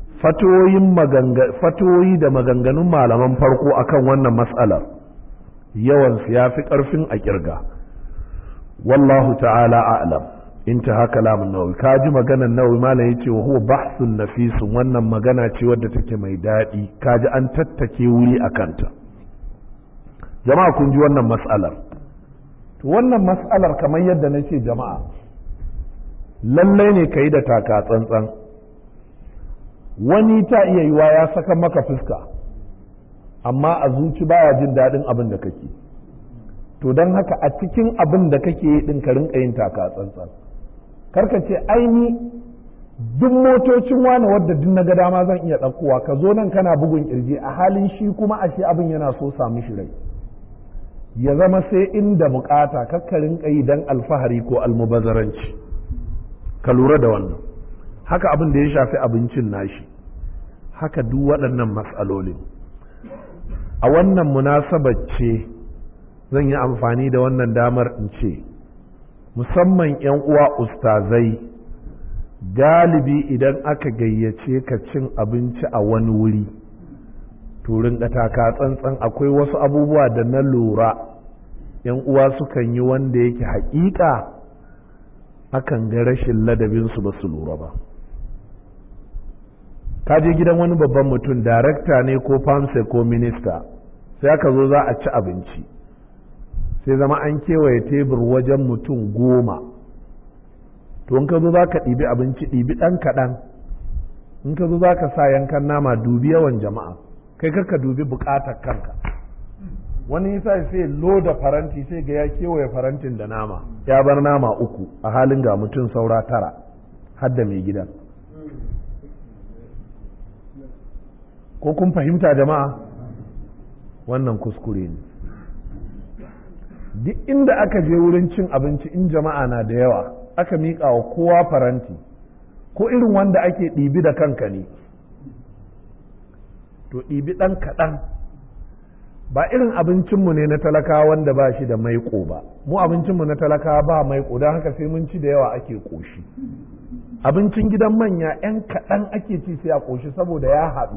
fatoyin maganga fatoyi da maganganun malaman farko akan wannan mas'alar yawansu ya fi ƙarfin a ƙirga wallahu ta'ala a'lam intaha kalamun nawawi ka ji maganar nawawi malam yace wa huwa bahsun nafisun wannan magana ce wadda take mai daɗi ka ji an tattake wuri a kanta jama'a kun ji wannan mas'alar to wannan mas'alar kamar yadda na ce jama'a lallai ne ka yi da taka tsantsan wani ta iya yiwa ya saka maka fuska amma a zuci baya jin daɗin abin da kake to don haka a cikin abin da kake yi ɗin ka rinka yin taka tsantsan karka ce aini duk motocin wani wadda duk na ga dama zan iya ɗaukowa ka zo nan kana bugun kirji a halin shi kuma ashe abin yana so sami shi rai ya zama sai inda bukata kakka rinka yi don alfahari ko almubazaranci ka lura da wannan haka abin da ya shafi abincin nashi haka duk waɗannan matsalolin a wannan munasabar ce zan yi amfani da wannan damar in ce musamman 'yan uwa ustazai galibi idan aka gayyace ka cin abinci a wani wuri turin taka tsantsan akwai wasu abubuwa da na lura 'yan uwa sukan yi wanda yake haƙiƙa akan ga rashin ladabinsu ba su lura ba ka je gidan wani babban mutum darakta ne ko famsa ko minista sai aka zo za a ci abinci sai zama an kewaye tebur wajen mutum goma to in ka zo za ka ɗibi abinci ɗibi ɗan kaɗan in ka zo za ka sa yankan nama dubi yawan jama'a kai ka dubi buƙatar kanka wani yasa sai loda faranti sai ga ya kewaye farantin da nama ya bar nama uku a halin ga mutum saura tara har da mai gidan ko kun fahimta jama'a wannan kuskure ne duk inda aka je wurin cin abinci in jama'a na da yawa aka miƙa wa kowa faranti ko irin wanda ake ɗibi da kanka ne to ɗibi ɗan kaɗan ba irin abincinmu ne na talakawa wanda ba shi da maiƙo ba mu abincinmu na talakawa ba maiƙo don haka sai mun ci da yawa ake ƙoshi abincin gidan manya 'yan kaɗan ake ci sai a ƙoshi saboda ya haɗu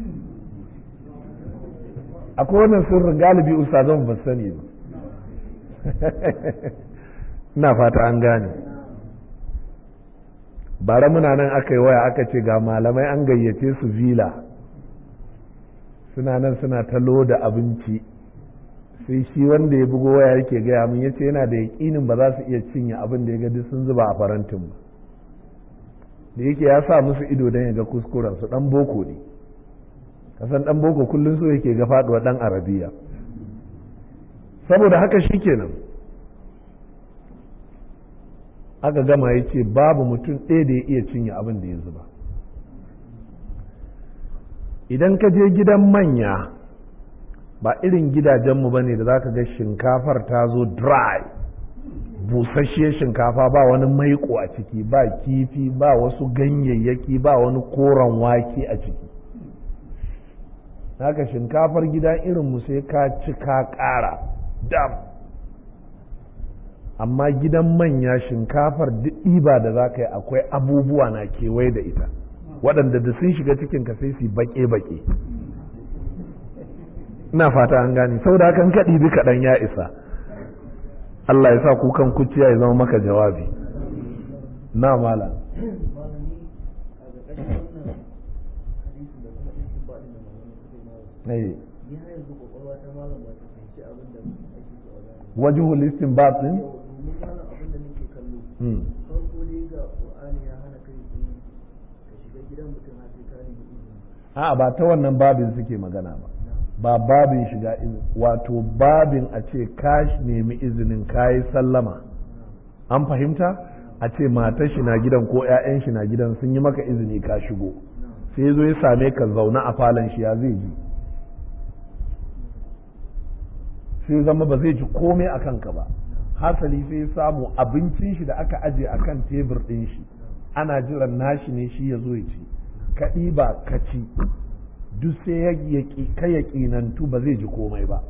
akwai wannan sirrin galibi ustazan ba sani ba ina fata an gane bara muna nan aka yi waya aka ce ga malamai an gayyace su vila suna nan suna ta loda abinci sai shi wanda ya bugo waya yake gaya min yace yana da yaƙinin ba za su iya cinye abin da ya ga sun zuba a farantin ba da yake ya sa musu ido don ya ga kuskuren su dan boko ne kasan dan boko kullum so yake ga faduwa dan arabiya saboda haka shikenan aka gama ya ce babu mutum ɗaya da ya iya cinye abin da ya zuba idan ka je gidan manya ba irin gidajenmu ba ne da za ka ga shinkafar ta zo dry busasshiyar shinkafa ba wani maiko a ciki ba kifi ba wasu ganyayyaki ba wani koren wake a ciki haka shinkafar gida irinmu sai ka ci ka ƙara dam amma gidan manya shinkafar duk ɗiba da za ka yi akwai abubuwa na kewaye da ita waɗanda da sun shiga cikin ka sai su baƙe-baƙe ina fata an gane saboda hakan ka ɗibi kaɗan ya isa Allah ya sa kukan kuciya ya zama maka jawabi na mala wajihul istinbat din a ba ta wannan babin suke magana ba ba babin shiga wato babin a ce ka nemi izinin kayi sallama an fahimta a ce matar shi na gidan ko 'ya'yan shi na gidan sun yi maka izini ka shigo sai zo ya same ka zauna a falon shi ya zai ji sai zama ba zai ji komai a kanka ba hasali sai ya samu abincin shi da aka aje a kan tebur ɗin shi ana jiran nashi ne shi ya zo ya ci ka ɗiba ka ci duk sai ka yaƙinantu ba zai ji komai ba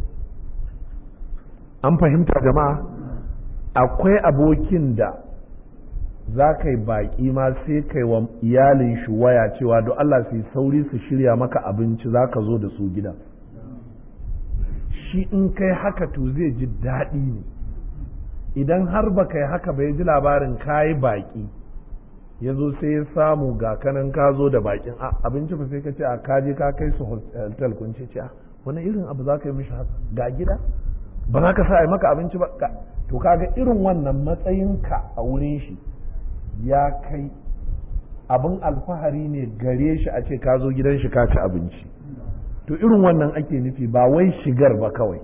an fahimta jama'a akwai abokin da za ka yi baƙi ma sai kai wa iyalin shi waya cewa don Allah su yi sauri su shirya maka abinci za ka zo da su gidan shi in kai haka to zai ji daɗi ne idan har ba kai haka ba ya ji labarin kayi baƙi ya zo sai ya samu ga kanan ka zo da baƙin abinci ba sai ka ce a kaje ka kai su hotel kun ce ce wani irin abu za ka yi mishi haka ga gida ba za ka sa a maka abinci ba to kaga irin wannan matsayinka a wurin shi ya kai abin alfahari ne gare shi a ce ka zo gidan shi ka ci abinci to irin wannan ake nufi ba wai shigar ba kawai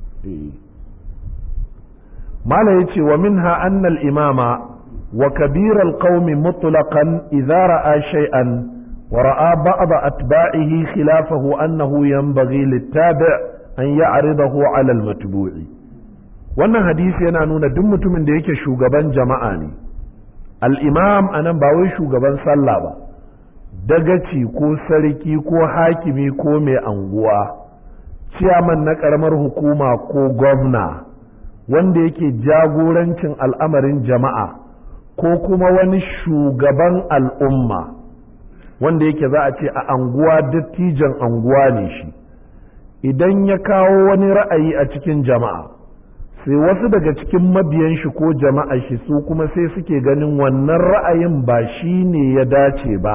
mala ya ce wa minha annal imama wa kabiral qaumi mutlaqan idza ra'a shay'an wa ra'a ba'd atba'ihi khilafahu annahu yanbaghi littabi' an ya'ridahu 'ala al-matbu'i wannan hadisi yana nuna duk mutumin da yake shugaban jama'a ne al-imam anan ba wai shugaban sallah ba dagaci ko sarki ko hakimi ko mai anguwa ciyaman na karamar hukuma ko gwamna wanda yake jagorancin al'amarin jama'a ko kuma wani shugaban al'umma wanda yake za a ce a anguwa dattijan anguwa ne shi idan ya kawo wani ra'ayi a cikin jama'a sai wasu daga cikin mabiyan shi ko jama'a shi su kuma sai suke ganin wannan ra'ayin ba shi ne ya dace ba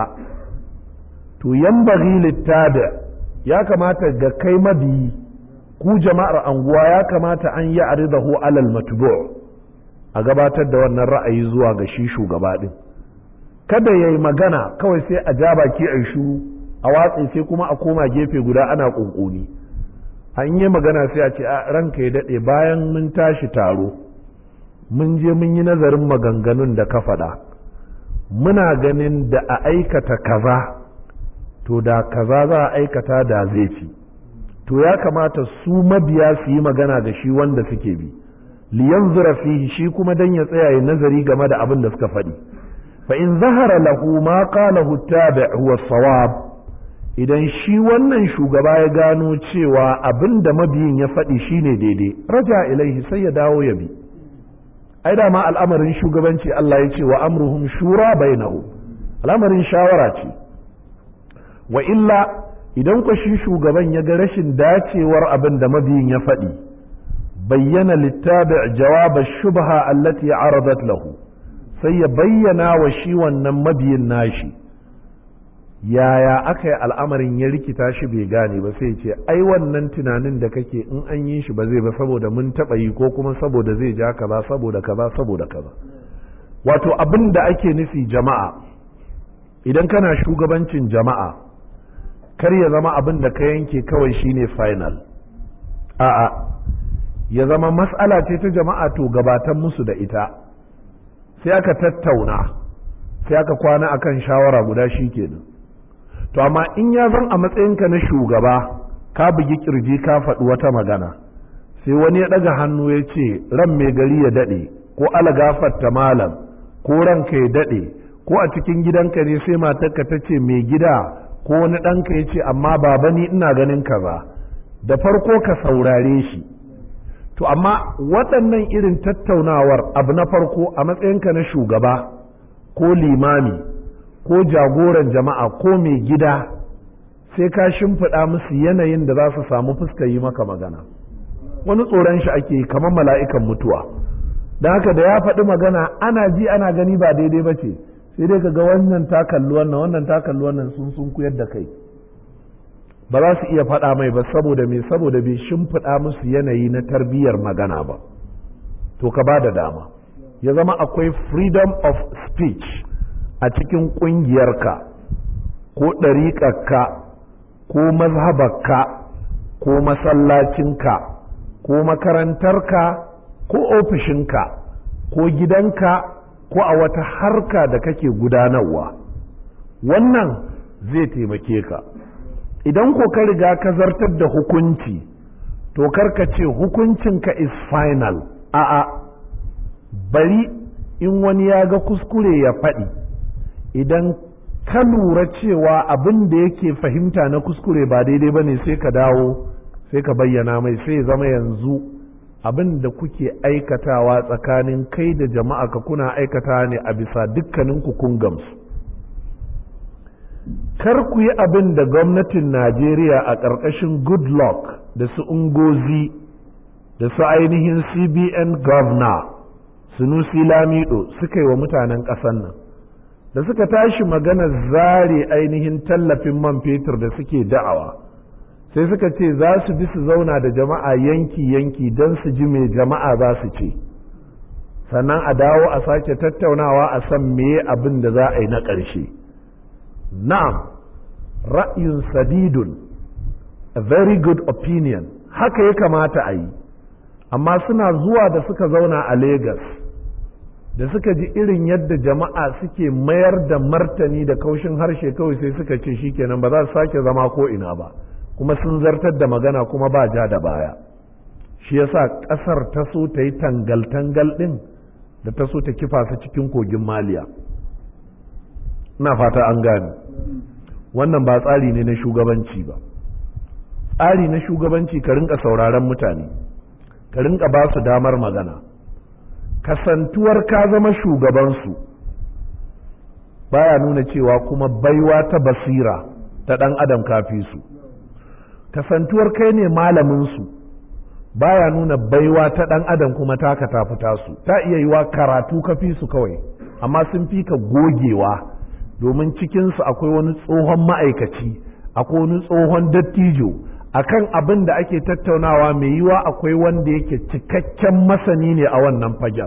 to yambaghi littabi ya kamata ga kai mabiyi ku jama'ar anguwa ya kamata an yi aridahu alal matbu' a gabatar da wannan ra'ayi zuwa ga shi shugaba din kada yayi magana kawai sai a ja baki a shu a watsi sai kuma a koma gefe guda ana kunkuni an yi magana sai a ce a ranka ya daɗe bayan mun tashi taro mun je mun yi nazarin maganganun da ka faɗa muna ganin da a aikata kaza to da kaza za a aikata da zai fi to ya kamata su mabiya su yi magana da shi wanda suke bi liyan fihi shi kuma dan ya tsaya ya nazari game da abin da suka faɗi fa in zahara lahu ma qalahu tabi' huwa sawab idan shi wannan shugaba ya gano cewa abin da mabiyin ya faɗi shine daidai raja ilaihi sai ya dawo ya bi ai da ma al'amarin shugabanci Allah ya ce wa amruhum shura bainahu al'amarin shawara ce wa illa idan ku shi shugaban ya ga rashin dacewar abin da mabiyin ya faɗi bayyana littabi jawaba shubha allati aradat lahu sai ya bayyana wa shi wannan mabiyin nashi yaya aka yi al'amarin ya rikita shi bai gane ba sai ce ai wannan tunanin da kake in an yi shi ba zai ba saboda mun taɓa yi ko kuma saboda zai ja kaza saboda kaza saboda kaza wato abin da ake nufi jama'a idan kana shugabancin jama'a kar ya zama abin da ka yanke kawai shine final a'a ya zama mas'ala ce ta jama'a to gabatan musu da ita sai aka tattauna sai aka kwana akan shawara guda shi kenan to amma in ya zan a matsayinka na shugaba ka bugi kirji ka faɗi wata magana sai wani ya ɗaga hannu ya ce ran mai gari ya daɗe ko ala gafarta malam ko ranka ya daɗe ko a cikin gidanka ne sai matarka ta ce mai gida ko wani ɗanka ya ce amma baba ni ina ganin kaza da farko ka saurare shi to amma waɗannan irin tattaunawar abu na farko a matsayinka na shugaba ko limami ko jagoran jama'a ko mai gida sai ka shimfiɗa musu yanayin da za su samu fuska yi maka magana wani tsoron shi ake kamar mala'ikan mutuwa don haka da ya faɗi magana ana ji ana gani ba daidai ba ce sai dai ga wannan ta kalli wannan wannan ta kalli wannan sun sun kuyar da kai ba za su iya faɗa mai ba saboda me saboda bai shimfiɗa musu yanayi na tarbiyyar magana ba to ka ba da dama ya zama akwai freedom of speech a cikin ƙungiyarka ko ɗariƙarka ko mazhabarka ko masallacinka ko makarantarka ko ofishinka ko gidanka ko a wata harka da kake gudanarwa wannan zai taimake ka idan ko ka riga ka zartar da hukunci to karka ce hukuncinka is final a'a bari in wani ya ga kuskure ya faɗi idan ka lura cewa abin da yake fahimta na kuskure ba daidai ba ne sai ka dawo sai ka bayyana mai sai zama yanzu abin da kuke aikatawa tsakanin kai da jama'a ka kuna aikata ne a bisa dukkanin kun gamsu kar ku yi abin da gwamnatin najeriya a ƙarƙashin goodluck da su ungozi da su ainihin cbn governor sunusi lamido suka yi wa mutanen ƙasan nan da suka tashi magana zare ainihin tallafin man fetur da suke da'awa sai suka ce za su bi su zauna da jama'a yanki-yanki don su ji me jama'a za su ce sannan a dawo a sake tattaunawa a san meye abin da za a yi na ƙarshe na'am ra'yin sadidun a very good opinion haka ya kamata a yi amma suna zuwa da suka zauna a Legas da suka ji irin yadda jama'a suke mayar da martani da kaushin harshe kawai sai suka ce shikenan ba za su sake zama ko ina ba kuma sun zartar da magana kuma ba ja da baya shi yasa ƙasar ta so ta yi tangal-tangal ɗin da ta so ta kifa su cikin kogin maliya ina fata an gane wannan ba tsari ne na shugabanci ba tsari na shugabanci ka rinka sauraron mutane ka rinka ba su damar magana kasantuwar ka zama shugabansu baya nuna cewa kuma baiwa ta basira ta ɗan adam kafi su kasantuwar kai ne malaminsu baya nuna baiwa ta ɗan adam kuma taka ta fita su ta iya yiwa karatu ka fi su kawai amma sun fi ka gogewa domin cikinsu akwai wani tsohon ma'aikaci akwai wani tsohon dattijo akan abin da ake tattaunawa mai yiwa akwai wanda yake cikakken masani ne a wannan fagen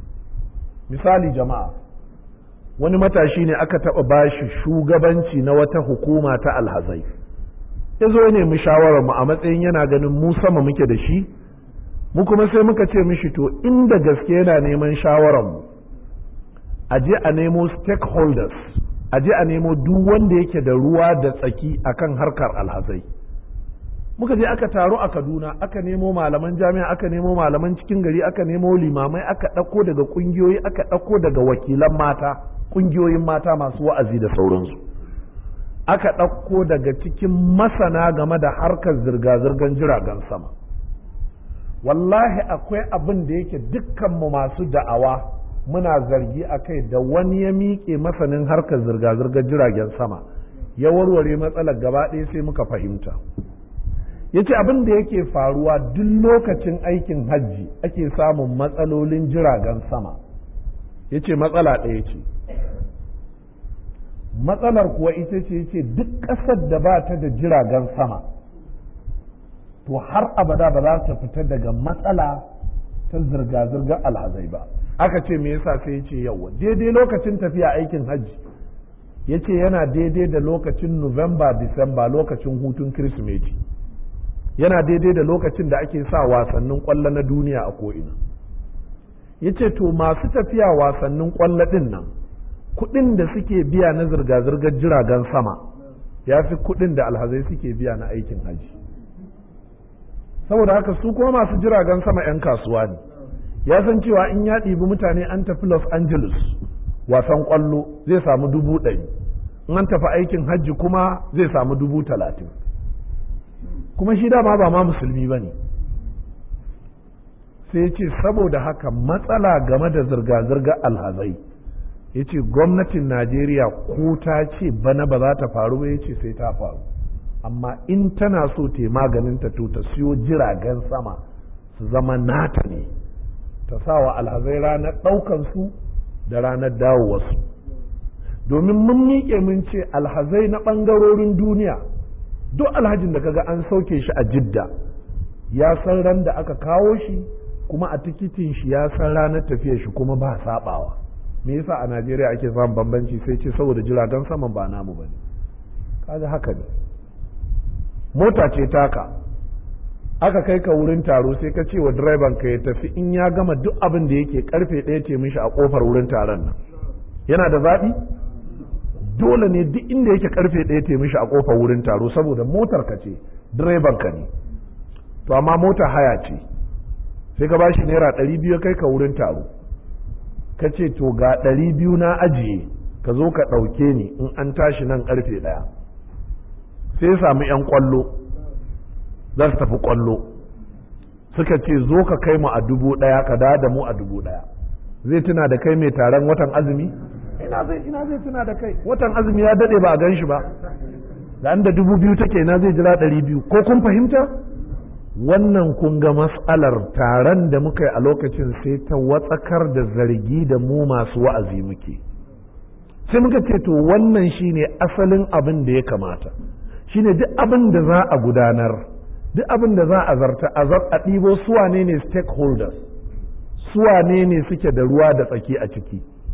misali jama'a wani matashi ne aka taɓa bashi shugabanci na wata hukuma ta alhazai ya zo ne mu shawarar mu a matsayin yana ganin mu sama muke da shi mu kuma sai muka ce mishi to inda gaske yana neman shawarar mu a je a nemo stakeholders a je a nemo duk wanda yake da ruwa da tsaki akan harkar alhazai muka je aka taro a kaduna aka nemo malaman jami'a aka nemo malaman cikin gari aka nemo limamai aka ɗauko daga ƙungiyoyi aka ɗauko daga wakilan mata ƙungiyoyin mata masu wa'azi da sauransu aka ɗauko daga cikin masana game da harkar zirga-zirgar jiragen sama wallahi akwai abin da yake dukkanmu masu da'awa muna zargi a kai da wani ya miƙe masanin harkar zirga-zirgar jiragen sama ya warware matsalar gaba ɗaya sai muka fahimta ya ce abin da yake faruwa duk lokacin aikin hajji ake samun matsalolin jiragen sama ya ce matsala ɗaya ce matsalar kuwa ita ce ce duk ƙasar da ba ta da jiragen sama to har abada ba za ta fita daga matsala ta zirga-zirgar alhazai ba aka ce me yasa sai ya ce yawa daidai lokacin tafiya aikin hajji ya ce yana daidai da lokacin nuwamba disamba lokacin hutun kirsimeti yana daidai da lokacin da ake sa wasannin kwallo na duniya a ko'ina ya ce to masu tafiya wasannin kwallo ɗin nan kuɗin da suke biya na zirga-zirgar jiragen sama ya fi kuɗin da alhazai suke biya na aikin haji saboda haka su kuma masu jiragen sama 'yan kasuwa ne ya san cewa in ya ɗibi mutane an tafi los angeles wasan kwallo zai samu dubu ɗari in an tafi aikin hajji kuma zai samu dubu talatin kuma shi dama ba ma musulmi ba ne sai ce saboda haka matsala game da zirga-zirgar alhazai ya ce gwamnatin najeriya ko ta ce bana ba za ta faru ba ya ce sai ta faru amma in tana so ta maganin ta to ta siyo jiragen sama su zama nata ne ta sa wa alhazai ranar ɗaukansu da ranar dawowarsu domin mun miƙe mun ce alhazai na ɓangarorin duniya duk alhajin da kaga an sauke shi a jidda ya san ran da aka kawo shi kuma a tikitin shi ya san ranar tafiyar shi kuma ba sabawa me yasa a Najeriya ake samun bambanci sai ce saboda jiragen saman ba namu bane kaga haka ne mota ce taka aka kai ka wurin taro sai ka ce wa direban ka ya tafi in ya gama duk abin da yake karfe ɗaya ce mishi a kofar wurin taron nan yana da zaɓi dole ne duk inda yake karfe ɗaya te mishi a kofar wurin taro saboda motar ka ce direban ka ne to amma mota haya ce sai ka bashi naira ɗari biyu kai ka wurin taro ka ce to ga ɗari biyu na ajiye ka zo ka ɗauke ni in an tashi nan karfe ɗaya sai samu 'yan kwallo za su tafi kwallo suka ce zo ka kai mu a dubu ɗaya ka da da mu a dubu ɗaya zai tuna da kai mai taron watan azumi ina zai ina zai tuna da kai watan azumi ya dade ba a gan shi ba da da dubu biyu take na zai jira ɗari biyu ko kun fahimta wannan kun ga matsalar taron da muka yi a lokacin sai ta watsakar da zargi da mu masu wa'azi muke sai muka ce to wannan shine asalin abin da ya kamata shine duk abin da za a gudanar duk abin da za a zarta a a ɗibo suwane ne stakeholders suwane ne suke da ruwa da tsaki a ciki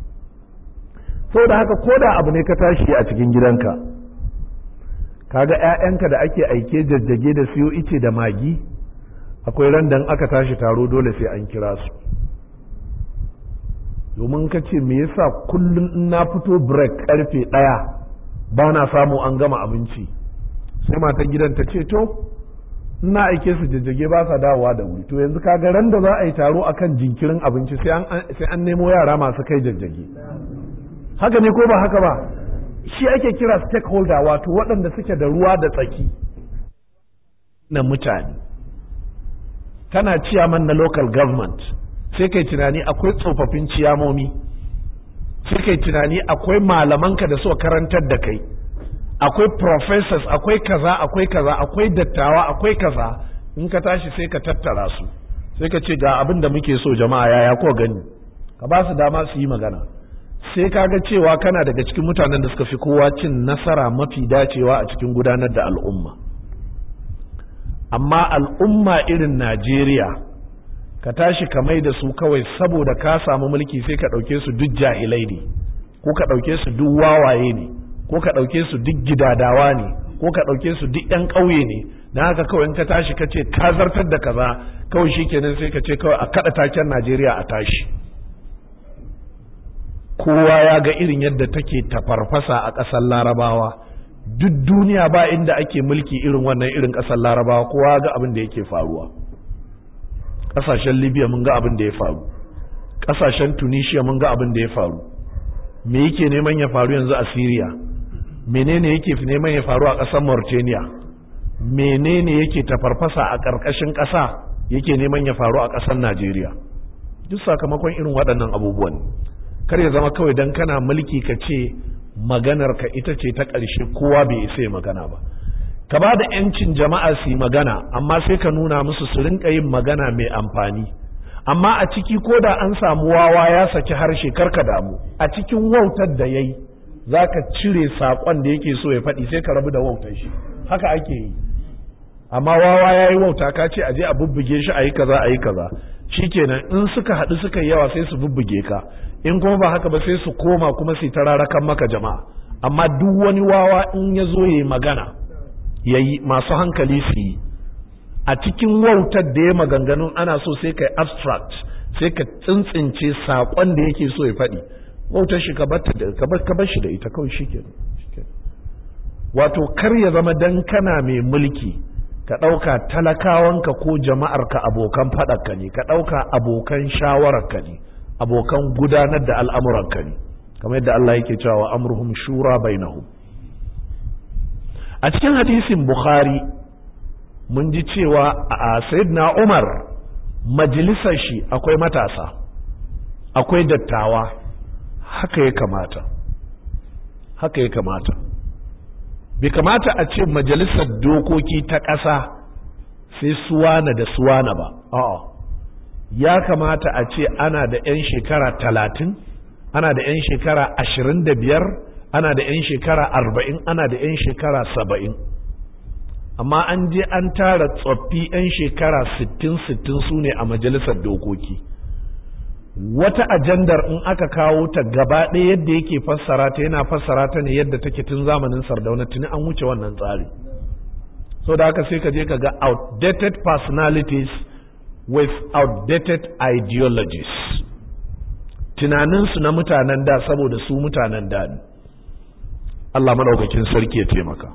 da haka ko da abu ne ka tashi a cikin gidanka kaga 'ya'yanka da ake aike jajjage da siyo ice da magi akwai ran da aka tashi taro dole sai an kira su domin ka ce me yasa kullum in na fito break karfe ɗaya ba na samu an gama abinci sai matan gidan ta ce to ina aike su jajjage ba sa dawowa da wuri to yanzu kaga ran da za a yi taro akan jinkirin abinci sai an nemo yara masu kai jajjage haka ne ko ba haka ba shi ake kira stakeholder wato waɗanda suke da ruwa da tsaki na mutane kana ciyaman na local government sai kai tunani akwai tsofaffin ciyamomi sai kai tunani akwai malamanka da suka karantar da kai akwai professors akwai kaza akwai kaza akwai dattawa akwai kaza in ka tashi sai ka tattara su sai ka ce ga abin da muke so jama'a yaya ko gani ka ba su dama su yi magana sai ka ga cewa kana daga cikin mutanen da suka fi kowa cin nasara mafi dacewa a cikin gudanar da al'umma amma al'umma irin Najeriya ka tashi ka mai da su kawai saboda ka samu mulki sai ka ɗauke su duk jahilai ne ko ka ɗauke su duk wawaye ne ko ka ɗauke su duk gidadawa ne ko ka ɗauke su duk ‘yan ƙauye ne na haka kawai in ka tashi ka ce ka zartar da kaza kawai shi kenan sai ka ce kawai a kaɗa taken Najeriya a tashi kowa ya ga irin yadda take tafarfasa a ƙasar larabawa duk duniya ba inda ake mulki irin wannan irin ƙasar larabawa kowa ga abin da yake faruwa ƙasashen libya mun ga abin da ya faru ƙasashen tunisia mun ga abin da ya faru me yake neman ya faru yanzu a syria menene yake neman ya faru a ƙasar mauritania menene yake tafarfasa a ƙarƙashin ƙasa yake neman ya faru a ƙasar najeriya duk sakamakon irin waɗannan abubuwan kar ya zama kawai don kana mulki ka ce maganar ka ita ce ta ƙarshe kowa bai isa ya magana ba ka ba da 'yancin jama'a su yi magana amma sai ka nuna musu su rinka yin magana mai amfani amma a ciki ko da an samu wawa ya saki harshe karka damu a cikin wautar da ya yi za ka cire saƙon da yake so ya faɗi sai ka rabu da wautar shi haka ake yi amma wawa ya yi wauta ka ce a je a bubbuge shi a yi kaza a yi kaza shikenan in suka haɗu suka yi yawa sai su bubbuge ka in kuma ba haka ba sai su koma kuma su tararakan maka jama'a amma duk wani wawa in ya zo ya yi magana ya yi masu hankali su yi a cikin wautar da ya maganganun ana so sai ka abstract sai ka tsintsince saƙon da yake so ya faɗi wautar shi ka bar shi da ita kawai shi wato kar ya zama dan kana mai mulki ka ɗauka talakawanka ko jama'arka abokan faɗarka ne ka ɗauka abokan shawararka ne abokan gudanar da al'amuranka ne kamar yadda Allah yake cewa amruhum shura bainahum a cikin hadisin bukhari mun ji cewa a sayyidina umar majalisar shi akwai matasa akwai dattawa haka ya kamata haka ya kamata bai kamata a ce majalisar dokoki ta ƙasa sai suwana da suwana ba a'a ya kamata a ce ana da 'yan shekara talatin ana da 'yan shekara ashirin da biyar ana da 'yan shekara arba'in ana da 'yan shekara saba'in amma an je an tara tsoffi 'yan shekara sittin sittin su ne a majalisar dokoki wata ajandar in aka kawo ta gaba ɗaya yadda yake fassara ta yana fassara ta ne yadda take tun zamanin sardauna tuni an wuce wannan tsari so da haka sai ka je ka ga outdated personalities with outdated ideologies tunaninsu na mutanen da saboda su mutanen da ne Allah maɗaukakin sarki ya taimaka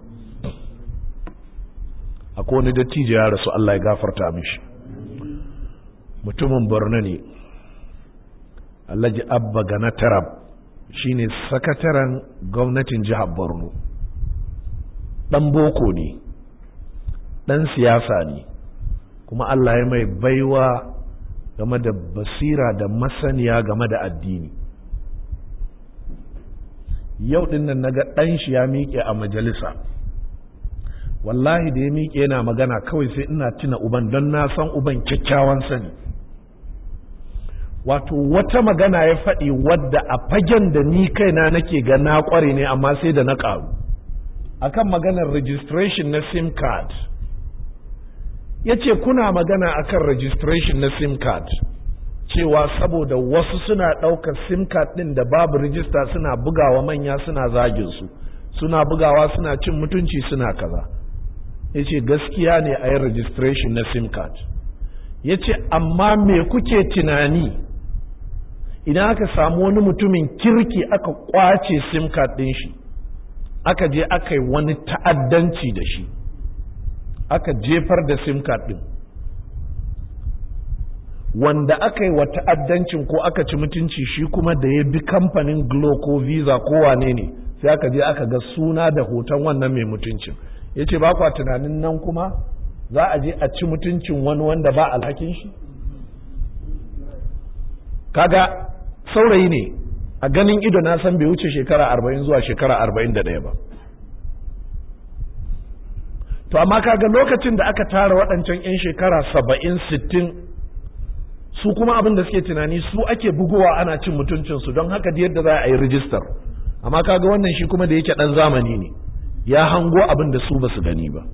akwai wani dattijo ya rasu Allah ya gafarta mishi mutumin borno ne Alhaji Abba Gana Tarab shine sakataren gwamnatin jihar Borno ɗan boko ne ɗan siyasa ne kuma Allah ya mai baiwa game da basira da masaniya game da addini yau ɗin nan naga ɗan shi ya miƙe a majalisa wallahi da ya miƙe yana magana kawai sai ina tuna uban don na san uban kyakkyawan sani wato wata magana ya faɗi wadda a fagen da ni kaina nake ga na ƙware ne amma sai da na ƙaru akan maganar registration na sim card ya ce kuna magana akan registration na sim card cewa saboda wasu suna ɗaukar sim card ɗin da babu rijista suna bugawa manya suna zagin su suna bugawa suna cin mutunci suna kaza ya ce gaskiya ne a yi registration na sim card ya ce amma me kuke tunani idan aka samu wani mutumin kirki aka kwace sim card ɗin shi aka je aka yi wani ta'addanci da shi aka jefar da sim card ɗin wanda aka yi wa ta'addancin ko aka ci mutunci shi kuma da ya bi kamfanin glo ko visa ko wane ne sai aka je aka ga suna da hoton wannan mai mutuncin ya ce ba kwa tunanin nan kuma za a je a ci mutuncin wani wanda ba alhakin shi kaga saurayi ne a ganin ido na san bai wuce shekara arba'in zuwa shekara arba'in da ɗaya ba to amma kaga lokacin da aka tara waɗancan 'yan shekara saba'in sittin su kuma abin da suke tunani su ake bugowa ana cin mutuncinsu don haka da yadda za a yi rijistar amma kaga wannan shi kuma da yake ɗan zamani ne ya hango abin da su ba su gani ba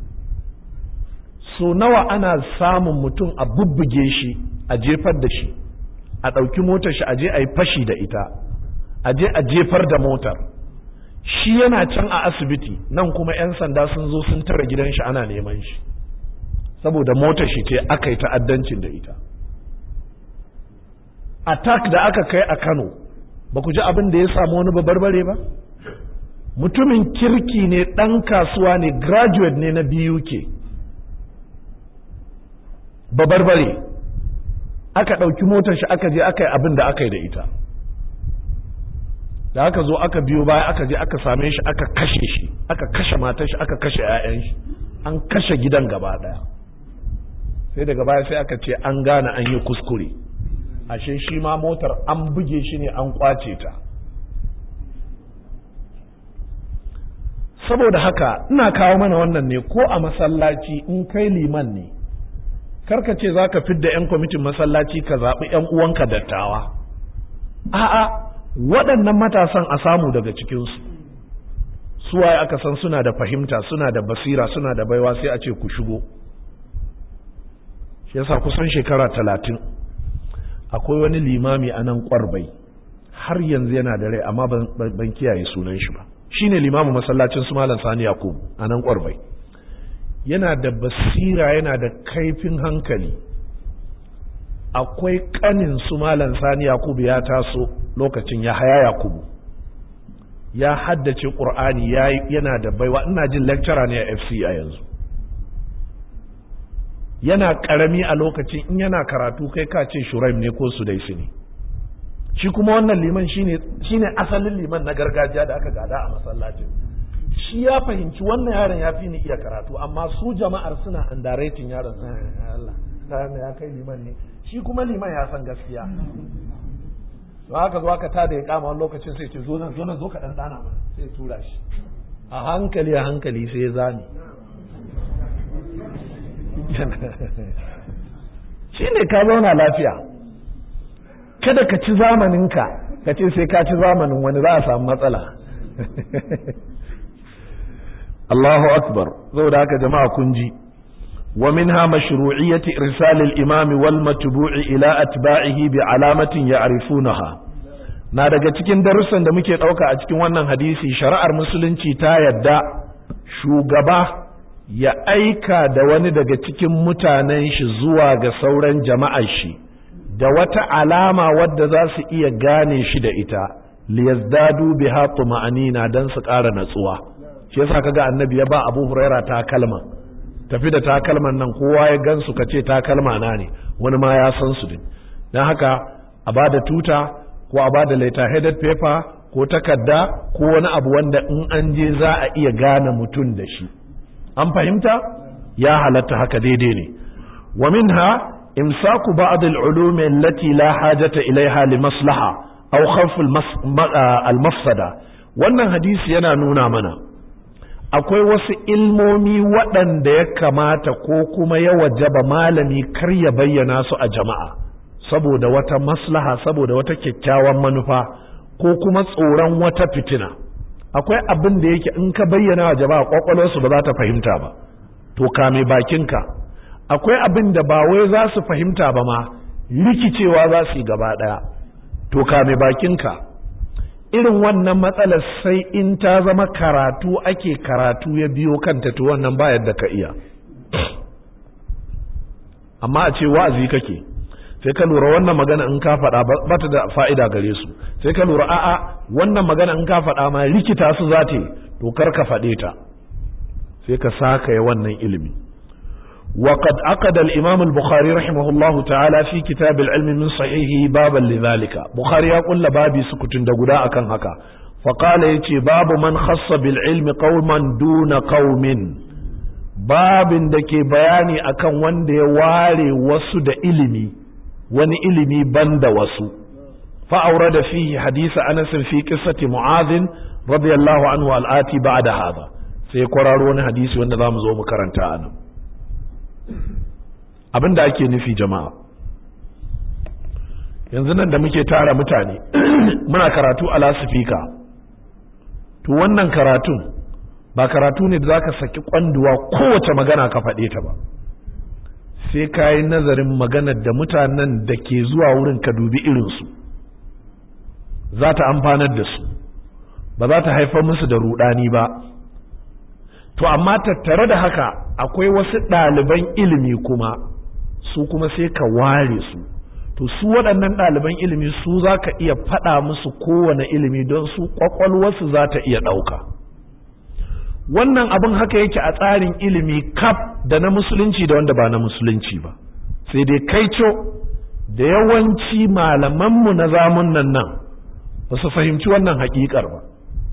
so nawa ana samun mutum a bubbuge shi a jefar da shi a ɗauki motar shi a je a yi fashi da ita a je a jefar da motar shi yana can a asibiti nan kuma 'yan sanda sun zo sun tara gidan shi ana neman shi saboda motar shi ce aka yi ta'addancin da ita attack da aka kai a kano ba ku ji abin da ya samu wani babarbare ba mutumin kirki ne ɗan kasuwa ne graduate ne na BUK babarbare aka ɗauki motar shi aka je aka yi abin da aka yi da ita da aka zo aka biyo baya aka je aka same shi aka kashe shi aka kashe matar shi aka kashe 'ya'yan shi an kashe gidan gaba ɗaya sai daga baya sai aka ce an gane an yi kuskure ashe shi ma motar an buge shi ne an kwace ta saboda haka ina kawo mana wannan ne ko a masallaci in kai liman ne karka ce za ka fidda 'yan kwamitin masallaci ka zaɓi 'yan uwanka dattawa a'a waɗannan matasan a samu daga cikinsu suwaye aka san suna da fahimta suna da basira suna da baiwa sai a ce ku shigo shi yasa kusan shekara talatin akwai wani limami a nan ƙwarbai har yanzu yana da rai amma ban kiyaye sunan shi ba shine limamin masallacin su malam sani yakubu a nan ƙwarbai yana da basira yana da kaifin hankali akwai kanin su malam sani yakubu ya taso lokacin ya haya yakubu ya haddace ƙur'ani yana da baiwa ina jin lecturer ne a fc a yanzu yana ƙarami a lokacin in yana karatu kai ka ce shuraim ne ko sudaisi ne shi kuma wannan liman shine asalin liman na gargajiya da aka gada a masallacin shi ya fahimci wannan yaron ya fi ni iya karatu amma su jama'ar suna underrating yaron Allah ya kai liman ne shi kuma liman ya san gaskiya to haka zo aka tada ya kama wani lokacin sai ce zo nan zo nan zo ka dan dana mana sai tura shi a hankali a hankali sai ya zani shi ne ka zauna lafiya kada ka ci zamaninka ka ce sai ka ci zamanin wani za a samu matsala Allahu akbar saboda haka jama'a kun ji wa minha mashru'iyyati irsal al-imam wal matbu'i ila atba'ihi bi alamatin ya'rifunaha na daga cikin darussan da muke dauka a cikin wannan hadisi shari'ar musulunci ta yadda shugaba ya aika da wani daga cikin mutanen shi zuwa ga sauran jama'ar shi da wata alama wadda za su iya gane shi da ita liyazdadu biha tuma'anina dan su ƙara natsuwa shi yasa kaga annabi ya ba Abu Huraira takalma tafi da takalman nan kowa ya gansu ka ce takalma na ne wani ma ya san su din dan haka a bada tuta ko a bada letter headed paper ko takarda ko wani abu wanda in an je za a iya gane mutum da shi an fahimta ya halatta haka daidai ne wa minha imsaku ba'd al-ulum allati la hajata ilaiha li maslaha aw khawf al-mafsada wannan hadisi yana nuna mana akwai wasu ilmomi waɗanda ya kamata ko kuma ya wajaba malami kar ya bayyana su a jama'a saboda wata maslaha saboda wata kyakkyawan manufa ko kuma tsoron wata fitina akwai abin da yake in ka bayyana wa jama'a kwakwalwarsu ba za ta fahimta ba to kame bakinka akwai abin da ba wai za su fahimta ba ma rikicewa za su yi gaba ɗaya to kame bakinka irin wannan matsalar sai in ta zama karatu ake karatu ya biyo kanta to wannan ba yadda ka iya amma a ce wa'azi kake sai ka lura wannan magana in ka faɗa ba ta da fa'ida gare su sai ka lura a'a wannan magana in ka faɗa ma rikita su za ta yi to kar ka faɗe ta sai ka saka ya wannan ilimi وقد عقد الإمام البخاري رحمه الله تعالى في كتاب العلم من صحيحه بابا لذلك بخاري يقول بابي سكتن دقداء كان هكا فقال يتي باب من خص بالعلم قوما دون قوم باب دكي بياني أكن وند واري وسو دا إلمي وني إلمي بند وسو فأورد فيه حديث أنس في قصة معاذ رضي الله عنه الآتي بعد هذا سيقرارون حديث وند ذا مزوم كرنتا أنا abin da ake nufi jama'a yanzu nan da muke tara mutane muna karatu a lasifika to wannan karatun ba karatu ne da za ka saki kwanduwa kowace magana ka faɗe ta ba sai ka yi nazarin maganar da mutanen da ke zuwa wurin ka dubi irinsu za ta amfanar da su ba za ta haifar musu da rudani ba to amma tattare da haka akwai wasu ɗaliban ilimi kuma su kuma sai ka ware su to su waɗannan ɗaliban ilimi su za ka iya faɗa musu kowane ilimi don su ƙwaƙwalwarsu za ta iya ɗauka wannan abin haka yake a tsarin ilimi kaf da na musulunci da wanda ba na musulunci ba sai dai kaico da yawanci malamanmu na zamun nan nan ba su fahimci wannan haƙiƙar ba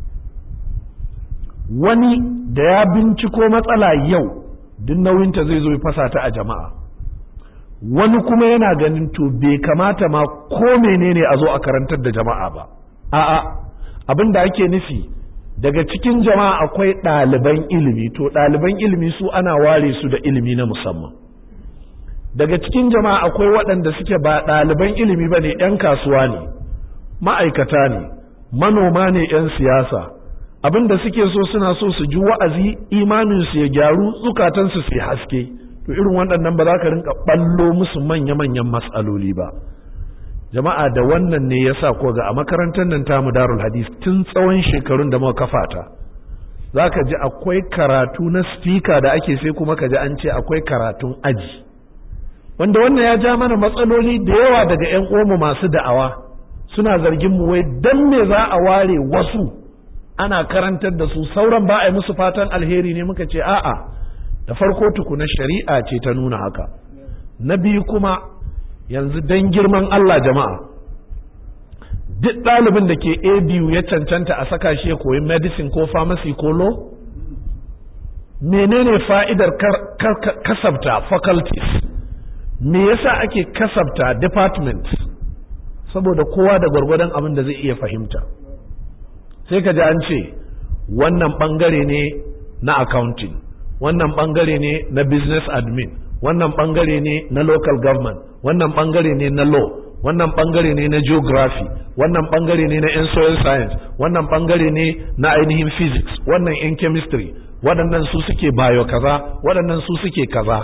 wani da ya binciko matsala yau duk nauyinta zai zo ya fasa ta a jama'a wani kuma yana ganin to bai kamata ma ko menene a zo a karantar da jama'a ba a'a abin da ake nufi daga cikin jama'a akwai ɗaliban ilimi to ɗaliban ilimi su ana ware su da ilimi na musamman daga cikin jama'a akwai waɗanda suke ba ɗaliban ilimi ba ne 'yan kasuwa ne ma'aikata ne manoma ne 'yan siyasa abin da suke so suna so su ji wa'azi imaninsu ya gyaru zukatansu su haske to irin waɗannan ba za ka rinka ɓallo musu manya-manyan matsaloli ba jama'a da wannan ne ya sa ko ga a makarantar nan tamu darul hadis tun tsawon shekarun da muka kafa ta za ka ji akwai karatu na spika da ake sai kuma ka ji an ce akwai karatun aji wanda wannan ya ja mana matsaloli da yawa daga 'yan uwanmu masu da'awa suna zargin mu wai dan me za a ware wasu ana karantar da su sauran ba a yi musu fatan alheri ne muka ce a'a da farko tukuna shari'a ce ta nuna haka na biyu kuma yanzu dan girman Allah jama'a duk ɗalibin da ke abu ya cancanta a saka shi ya koyi medicine ko pharmacy ko law menene fa'idar kasabta faculties me yasa ake kasabta department saboda kowa da gwargwadon abin da zai iya fahimta sai ka ji an ce wannan bangare ne na accounting wannan bangare ne na business admin wannan bangare ne na local government wannan bangare ne na law wannan bangare ne na geography wannan bangare ne na yan soil science wannan bangare ne na ainihin physics wannan yan chemistry waɗannan su suke bayo kaza waɗannan su suke kaza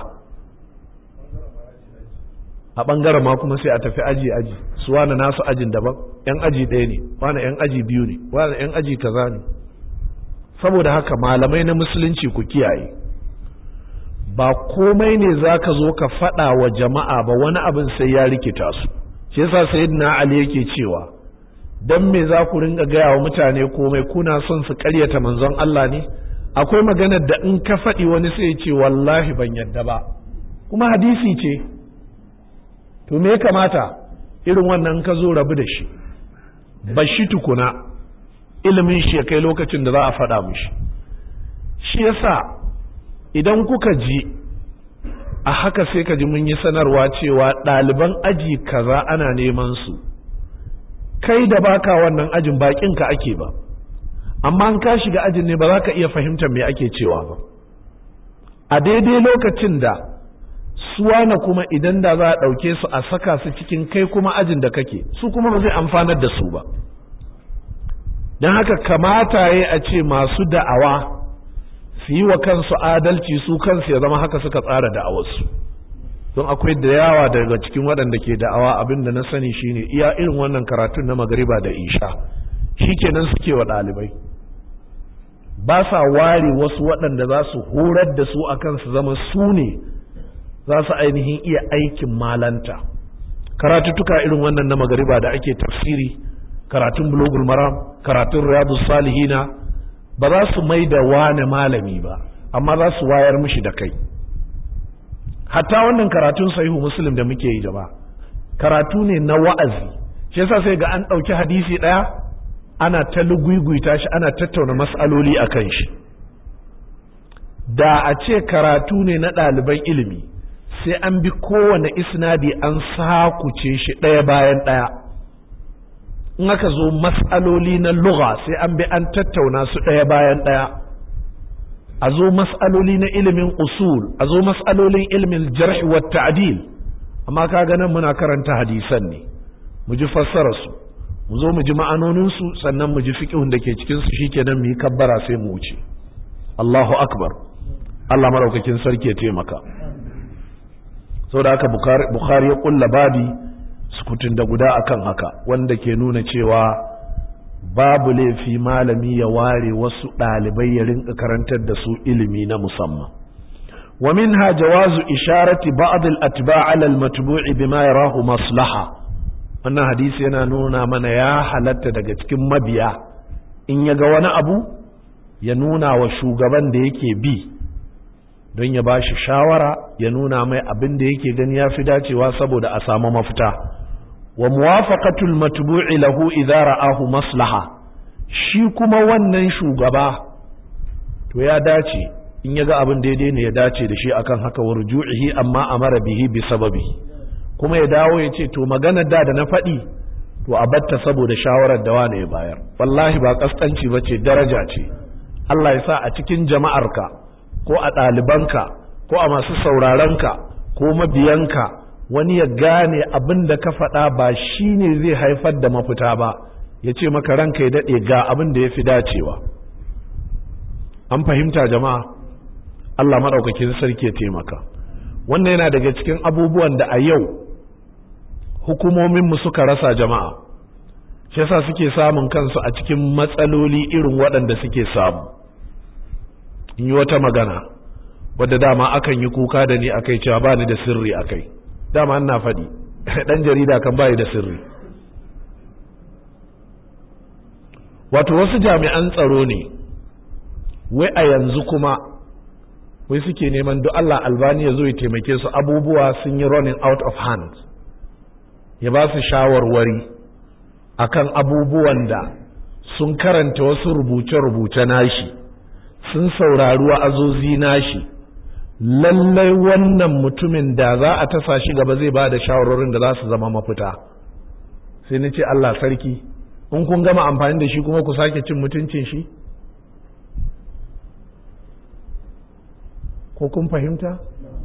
a ɓangaren ma kuma sai a tafi aji aji su wani nasu ajin daban yan aji ɗaya ne wani yan aji biyu ne wani yan aji kaza ne saboda haka malamai na musulunci ku kiyaye ba komai ne za ka zo ka faɗa wa jama'a ba wani abin sai ya rikita su shi yasa sayyidina ali yake cewa dan me za ku ringa gaya wa mutane komai kuna son su ƙaryata manzon Allah ne akwai maganar da in ka faɗi wani sai ya ce wallahi ban yadda ba kuma hadisi ce to me ya kamata irin wannan ka zo rabu da shi ba shi tukuna ilimin shi ya kai lokacin da za a faɗa mishi shi yasa idan kuka ji a haka sai ka ji mun yi sanarwa cewa ɗaliban aji kaza ana neman su kai da baka wannan ajin bakin ka ake ba amma an ka shiga ajin ne ba za ka iya fahimtar me ake cewa ba a daidai lokacin da suwana kuma idan da za a ɗauke su a saka su cikin kai kuma ajin da kake su kuma ba zai amfanar da su ba don haka kamata ya a ce masu da'awa su yi wa kansu adalci su kansu ya zama haka suka tsara da'awarsu don akwai da yawa daga cikin waɗanda ke da'awa abin da na sani shine iya irin wannan karatun na magariba da isha shi kenan suke wa ɗalibai ba sa ware wasu waɗanda za su horar da su akan su zama su ne za su ainihin iya aikin malanta karatuttuka irin wannan na magariba da ake tafsiri karatun bulogul maram karatun riyadu salihina ba za su mai da wane malami ba amma za su wayar mishi da kai hatta wannan karatun sahihu muslim da muke yi jama'a karatu ne na wa'azi shi yasa sai ga an ɗauki hadisi ɗaya ana ta luguguyta shi ana tattauna mas'aloli a kan shi da a ce karatu ne na ɗaliban ilimi sai an bi kowane isnadi an sakuce shi ɗaya bayan ɗaya in aka zo mas'aloli na lugha sai an bi an tattauna su ɗaya bayan ɗaya a zo mas'aloli na ilimin usul a zo mas'alolin ilimin jarh wa ta'dil amma ka nan muna karanta hadisan ne mu ji fassara su mu zo mu ji ma'anonin su sannan mu ji fiqhun da ke cikin su shikenan mu yi kabbara sai mu wuce Allahu akbar Allah maraukakin sarki ya taimaka saboda haka Bukhari ya kulla babi sukutun da guda akan haka wanda ke nuna cewa babu laifi malami ya ware wasu ɗalibai ya rinka karantar da su ilimi na musamman wa minha jawazu isharati ba'd al-atba' 'ala al-matbu'i bima yarahu maslaha wannan hadisi yana nuna mana ya halatta daga cikin mabiya in ya ga wani abu ya nuna wa shugaban da yake bi don ya bashi shawara ya nuna mai abin da yake gani ya fi dacewa saboda a samu mafita wa muwafaqatul matbu'i lahu idza ra'ahu maslaha shi kuma wannan shugaba to ya dace in yaga abin daidai ne ya dace da shi akan haka wa ruju'ihi amma amara bihi bi sababi kuma ya dawo ya ce to maganar da da na faɗi to a batta saboda shawarar da wani ya bayar wallahi ba kaskanci bace daraja ce Allah ya sa a cikin jama'arka ko a ɗalibanka ko a masu saurarenka ko mabiyanka wani ya gane abin da ka faɗa ba shi ne zai haifar da mafita ba ya ce maka ranka ya daɗe ga abin da ya fi dacewa an fahimta jama'a Allah maɗaukakin sarki ya taimaka wannan yana daga cikin abubuwan da a yau hukumominmu suka rasa jama'a shi yasa suke samun kansu a cikin matsaloli irin waɗanda suke samu in yi wata magana wadda dama akan yi kuka da ni akai cewa ba ni da sirri akai dama ina faɗi ɗan jarida kan bayi da sirri wato wasu jami'an tsaro ne wai a yanzu kuma wai suke neman duk Allah albani ya zo ya taimake su abubuwa sun yi running out of hand ya ba su shawarwari akan abubuwan da sun karanta wasu rubuce-rubuce nashi sun saurari wa'azozi nashi lallai wannan mutumin da za a tasa shi gaba zai ba da shawarorin da za su zama mafita sai ni ce Allah sarki in kun gama amfani da shi kuma ku sake cin mutuncin shi ko kun fahimta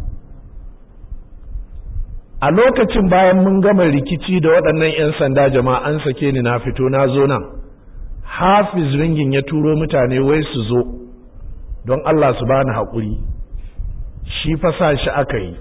a lokacin bayan mun gama rikici da waɗannan 'yan sanda jama'a an sake ni na fito na zo nan hafiz ringin ya turo mutane wai su zo don Allah su bani haƙuri shi fasa shi aka yi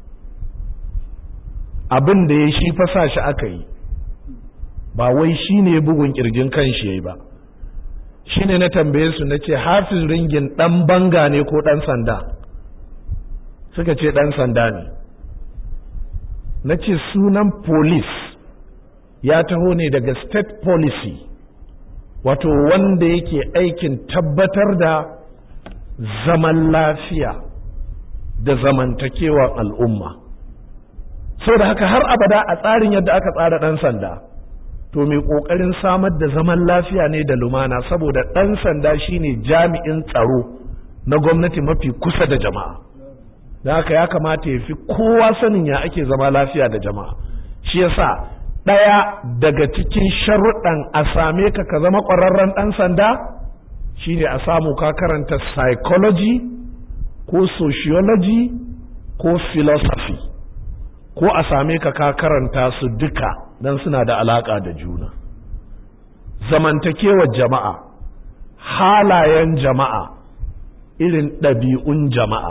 abin da ya shi fasa shi aka yi ba wai shi ne bugun ƙirjin kan shi ya yi ba shi ne na tambaye su na ce hafiz ringin ɗan banga ne ko ɗan sanda suka ce ɗan sanda ne na ce sunan police ya taho ne daga state policy wato wanda yake aikin tabbatar da zaman lafiya da zamantakewar al'umma sau da haka har abada a tsarin yadda aka tsara ɗan sanda to mai ƙoƙarin samar da zaman lafiya ne da lumana saboda ɗan sanda shine jami'in tsaro na gwamnati mafi kusa da jama'a da haka ya kamata ya fi kowa sanin ya ake zama lafiya da jama'a shi yasa ɗaya daga cikin sharuɗan a same ka ka zama ƙwararren ɗan sanda shine a samu ka karanta psychology ko sociology ko philosophy ko a same ka ka karanta su duka don suna da alaƙa da juna zamantakewar jama'a halayen jama'a irin ɗabi'un jama'a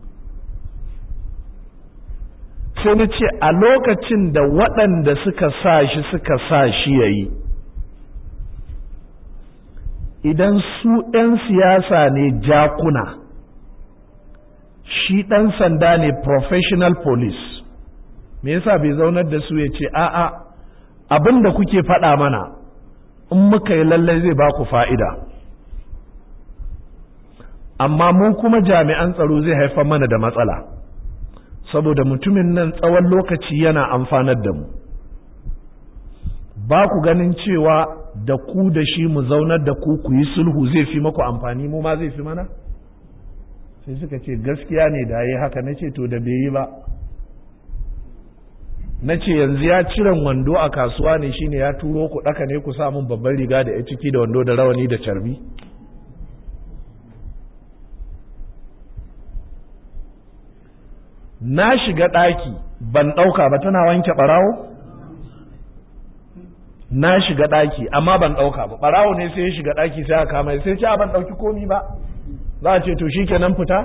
sai na ce a lokacin da waɗanda suka sa shi suka sa shi ya yi idan su ‘yan siyasa ne jakuna shi ɗan sanda ne professional police me yasa bai zaunar da su ya ce a'a abin da kuke faɗa mana in muka yi lallai zai ba ku fa'ida amma mu kuma jami'an tsaro zai haifar mana da matsala saboda mutumin nan tsawon lokaci yana amfanar da mu ba ku ganin cewa da ku da shi mu zaunar da ku ku yi sulhu zai fi maku amfani mu ma zai fi mana sai suka ce gaskiya ne da yi haka na ce to da bai yi ba na ce yanzu ya ciran wando a kasuwa ne shine ya turo ku ɗaka ne ku samun babban riga da ya ciki da wando da rawani da carbi na shiga ɗaki ban ɗauka ba tana wanke ɓarawo na shiga ɗaki amma ban ɗauka ba ɓarawo ne sai ya shiga ɗaki sai aka kama sai ce a ban ɗauki komi ba za a ce to shi kenan fita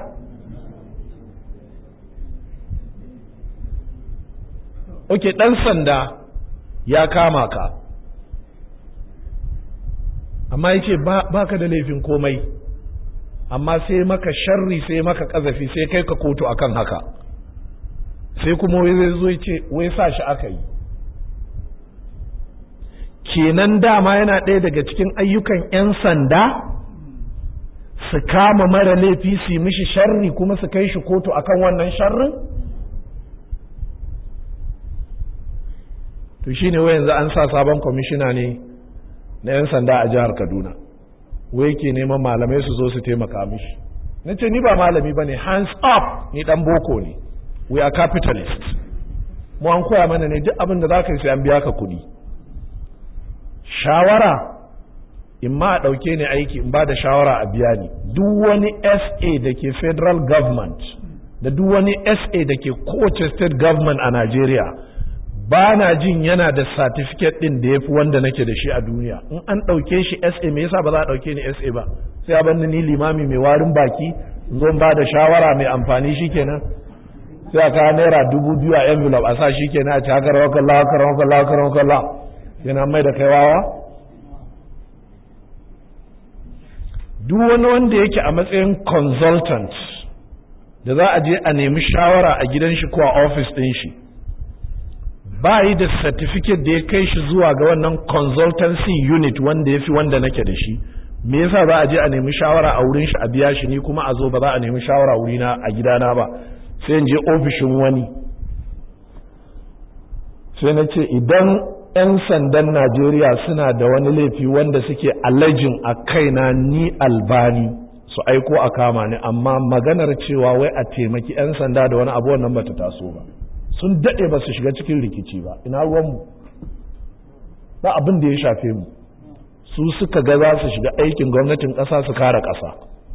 ok ɗan sanda ya kama ka amma ya ce ba ka da laifin komai amma sai maka sharri sai maka ƙazafi sai kai ka kotu akan haka sai kuma wai zai zo ce wai sa shi aka yi kenan dama yana ɗaya daga cikin ayyukan 'yan sanda su kama mara laifi su yi mishi sharri kuma su kai shi kotu akan wannan sharrin to shine wai yanzu an sa sabon kwamishina ne na 'yan sanda a jihar kaduna wai ke neman malamai su zo su taimaka mishi na ce ni ba malami ba ne hands up ni dan boko ne we are capitalists mu an koya mana ne duk abin da za ka yi sai an biya ka kuɗi shawara in ma a ɗauke ni aiki in ba da shawara a biya ni duk wani sa da ke federal government da duk wani sa da ke kowace state government a Najeriya ba na jin yana da certificate ɗin da ya fi wanda nake da shi a duniya in an ɗauke shi sa me yasa ba za a ɗauke ni sa ba sai a ni limami mai warin baki in zo ba da shawara mai amfani shi kenan sai a kawo naira dubu biyu a envelope a sa shi kenan a ci haka rawar kalla haka rawar kalla haka rawar kalla yana mai da kai wawa duk wani wanda yake a matsayin consultant da za a je a nemi shawara a gidan shi ko a office ɗin shi ba yi da certificate da ya kai shi zuwa ga wannan consultancy unit wanda ya fi wanda nake da shi me yasa za a je a nemi shawara a wurin shi a biya shi ni kuma a zo ba za a nemi shawara wurina a gidana ba sai in je ofishin wani sai na ce idan 'yan sandan najeriya suna da wani laifi wanda suke alajin a kaina ni albani su aiko a kama ni amma maganar cewa wai a taimaki 'yan sanda da wani abu wannan bata taso ba sun daɗe ba su shiga cikin rikici ba ina ruwanmu ba abin da ya shafe mu su suka ga za su shiga aikin gwamnatin ƙasa su kare ƙasa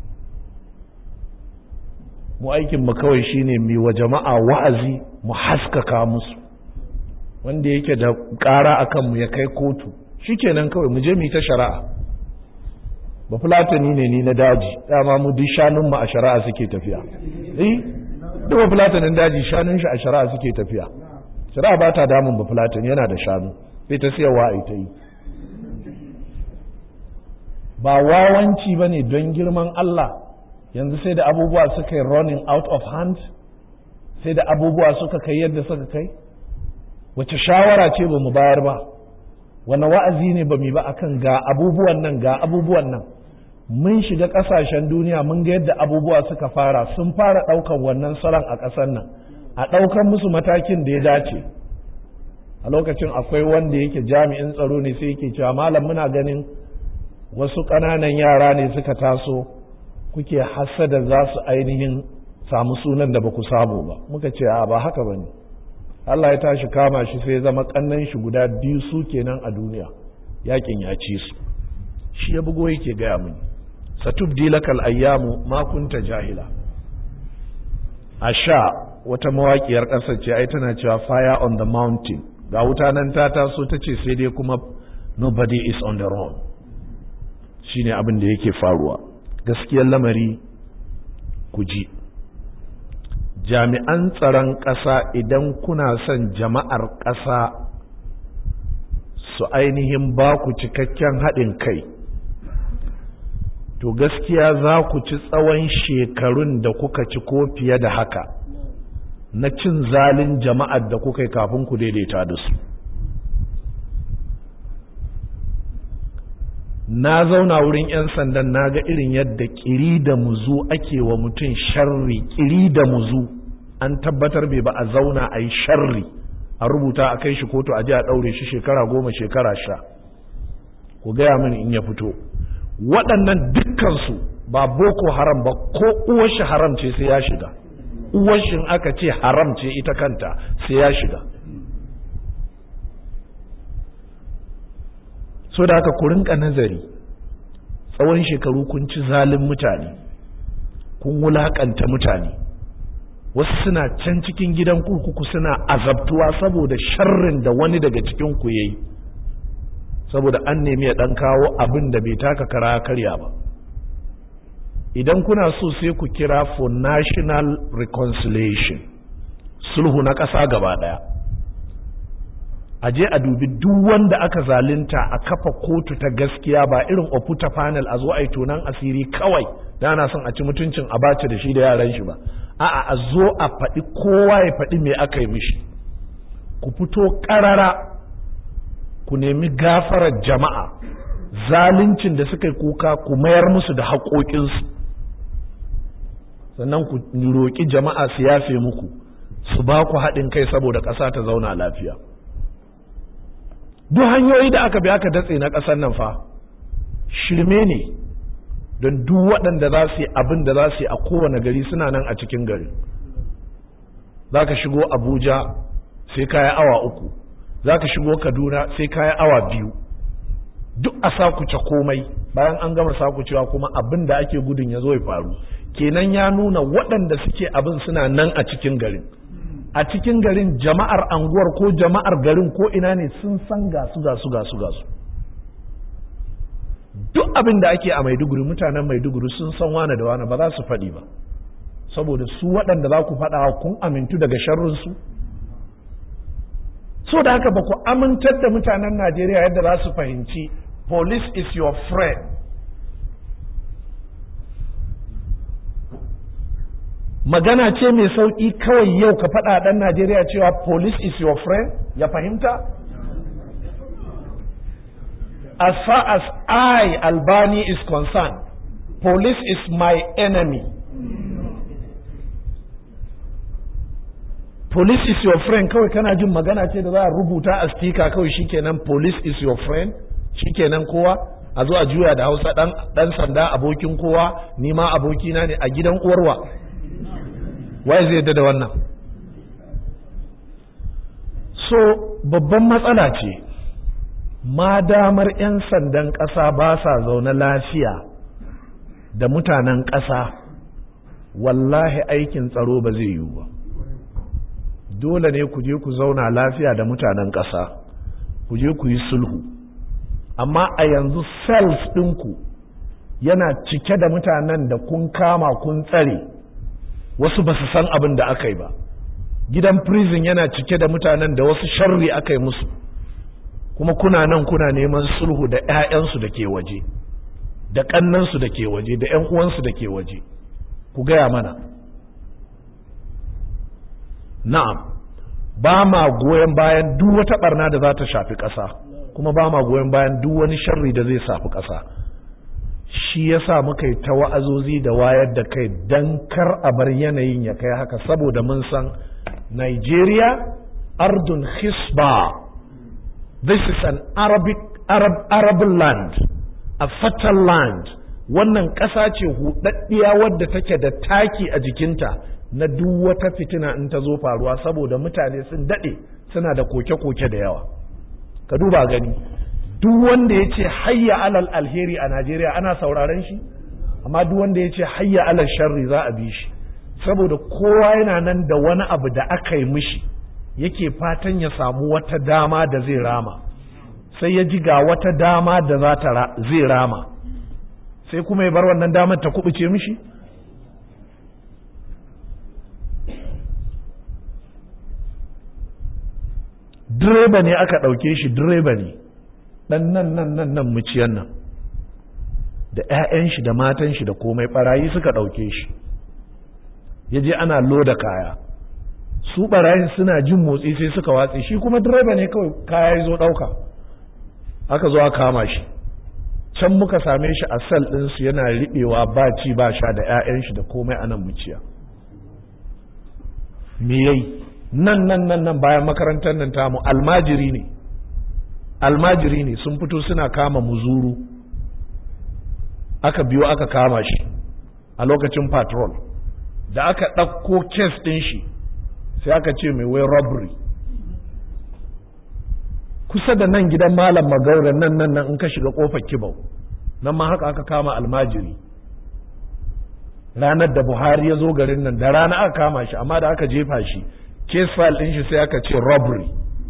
mu aikin mu kawai shine mu wa jama'a wa'azi mu haskaka musu wanda yake da ƙara akan mu ya kai kotu shikenan kawai mu je mu ta shari'a ba fulatani ne ni na daji dama mu duk shanun mu a shari'a suke tafiya eh duk ba fulatanin daji shanun shi a shari'a suke tafiya shari'a ba ta damun ba fulatani yana da shanu sai ta siyarwa a ita yi ba wawanci bane don girman Allah yanzu sai da abubuwa suka yi running out of hand sai da abubuwa suka kai yadda suka kai wace shawara ce ba mu bayar ba wani wa'azi ne ba mu ba akan ga abubuwan nan ga abubuwan nan mun shiga ƙasashen duniya mun ga yadda abubuwa suka fara sun fara ɗaukan wannan salon a ƙasar nan a ɗaukan musu matakin da ya dace a lokacin akwai wanda yake jami'in tsaro ne sai yake cewa malam muna ganin wasu ƙananan yara ne suka taso kuke hasada za su ainihin samu sunan da ba ku samu ba muka ce a ba haka ba ne Allah ya tashi kama shi sai zama kannan shi guda biyu su kenan a duniya yakin ya ci su shi ya bugo yake gaya mini satubdi lakal ayyamu ma kunta jahila a sha wata mawaƙiyar ƙasar ce ai tana cewa fire on the mountain ga wuta nan ta taso ta ce sai dai kuma nobody is on the road shine abin da yake faruwa gaskiyar lamari ku ji jami'an tsaron ƙasa idan kuna son jama'ar ƙasa su ainihin ba ku cikakken haɗin kai to gaskiya za ku ci tsawon shekarun da kuka ci ko fiye da haka na cin zalin jama'ar da kuka yi kafin ku daidaita da su na zauna wurin 'yan sandan na ga irin yadda kiri da muzu ake wa mutum sharri kiri da muzu an tabbatar bai ba a zauna a yi sharri a rubuta a kai shi kotu a ji a ɗaure shi shekara goma shekara sha ku gaya mini in ya fito waɗannan dukkansu ba boko haram ba ko uwar shi haram ce sai ya shiga uwar shi aka ce haram ce ita kanta sai ya shiga so da haka ku rinka nazari tsawon shekaru kun ci zalin mutane kun wulakanta mutane wasu suna can cikin gidan kurkuku suna azabtuwa saboda sharrin da wani daga cikin ku yayi saboda an nemi ya dan kawo abin da bai taka kara karya ba idan kuna so sai ku kira for national reconciliation sulhu na ƙasa gaba ɗaya a je a dubi duk wanda aka zalunta a kafa kotu ta gaskiya ba irin oputa panel a zo a yi tonan asiri kawai da ana son a ci mutuncin a bace da shi da yaran shi ba a'a a zo a faɗi kowa ya faɗi me aka yi mishi ku fito ƙarara ku nemi gafarar jama'a zaluncin da suka yi kuka ku mayar musu da haƙoƙinsu sannan ku roƙi jama'a su yafe muku su ba ku haɗin kai saboda ƙasa ta zauna lafiya duk hanyoyi da aka bi aka datse na ƙasar nan fa shirme ne don duk waɗanda za su yi abin da za su yi a kowane gari suna nan a cikin gari za ka shigo abuja sai kaya awa uku za ka shigo kaduna sai kaya awa biyu duk a sakuce komai bayan an gama sakucewa kuma abin da ake gudun ya zo ya faru kenan ya nuna waɗanda suke abin suna nan a cikin garin a cikin garin jama'ar anguwar ko jama'ar garin ko ina ne sun san gasu gasu gasu gasu duk abin da ake a maiduguri mutanen maiduguri sun san wane da wane ba za su faɗi ba saboda su waɗanda za ku faɗa kun amintu daga sharrinsu so da haka ba ku amintar da mutanen najeriya yadda za su fahimci police is your friend magana ce mai sauƙi kawai yau ka faɗa ɗan Najeriya cewa police is your friend ya fahimta? As far as I, Albani, is concerned, police is my enemy. Police is your friend kawai kana jin magana ce da za a rubuta a speaker kawai shikenan police is your friend shikenan kowa a zo a juya da hausa ɗan sanda abokin kowa nima abokina ne a gidan uwarwa. waye zai yadda da wannan so babban matsala ce ma damar 'yan sandan ƙasa ba sa zaune lafiya da mutanen ƙasa wallahi aikin tsaro ba zai yiwu ba dole ne ku je ku zauna lafiya da mutanen ƙasa ku je ku yi sulhu amma a yanzu cells ɗinku yana cike da mutanen da kun kama kun tsare wasu ba su san abin da aka yi ba gidan prison yana cike da mutanen da wasu sharri aka yi musu kuma kuna nan kuna neman sulhu da 'ya'yansu da ke waje da ƙannansu da ke waje da 'yan uwansu da ke waje ku gaya mana na'am ba ma goyon bayan duk wata barna da za ta shafi ƙasa kuma ba ma goyon bayan duk wani sharri da zai shafi ƙasa shi yasa muka yi ta wa'azozi da wayar da kai don kar a bar yanayin ya kai haka saboda mun san Nigeria ardun hisba this is an Arabic Arab Arab land a fertile land wannan ƙasa ce huɗaɗɗiya wadda take da taki a jikinta na duk wata fitina in ta zo faruwa saboda mutane sun daɗe suna da koke-koke da yawa ka duba gani duk wanda ya ce hayya alal alheri a Najeriya ana sauraren shi amma duk wanda ya ce hayya alal sharri za a bi shi saboda kowa yana nan da wani abu da aka yi mishi yake fatan ya samu wata dama da zai rama sai ya ji ga wata dama da za ta zai rama sai kuma ya bar wannan damar ta kubuce mishi direba ne aka ɗauke shi direba ne ɗan nan nan nan nan muciyan nan da 'ya'yan shi da matan shi da komai ɓarayi suka ɗauke shi ya je ana loda kaya su ɓarayin suna jin motsi sai suka watse shi kuma direba ne kawai kaya ya zo ɗauka aka zo aka kama shi can muka same shi a sal ɗinsu yana riɓewa ba ci ba sha da 'ya'yan shi da komai a nan muciya me yayi nan nan nan nan bayan makarantar nan tamu almajiri ne almajiri ne sun fito suna kama muzuru aka biyo aka kama shi a lokacin patrol da aka ɗauko kes ɗin shi sai aka ce mai wai robbery kusa da nan gidan malam magauran nan nan nan in ka shiga kofar kibau nan ma haka aka kama almajiri ranar da buhari ya zo garin nan da rana aka kama shi amma da aka jefa shi case file ɗin shi sai aka ce robbery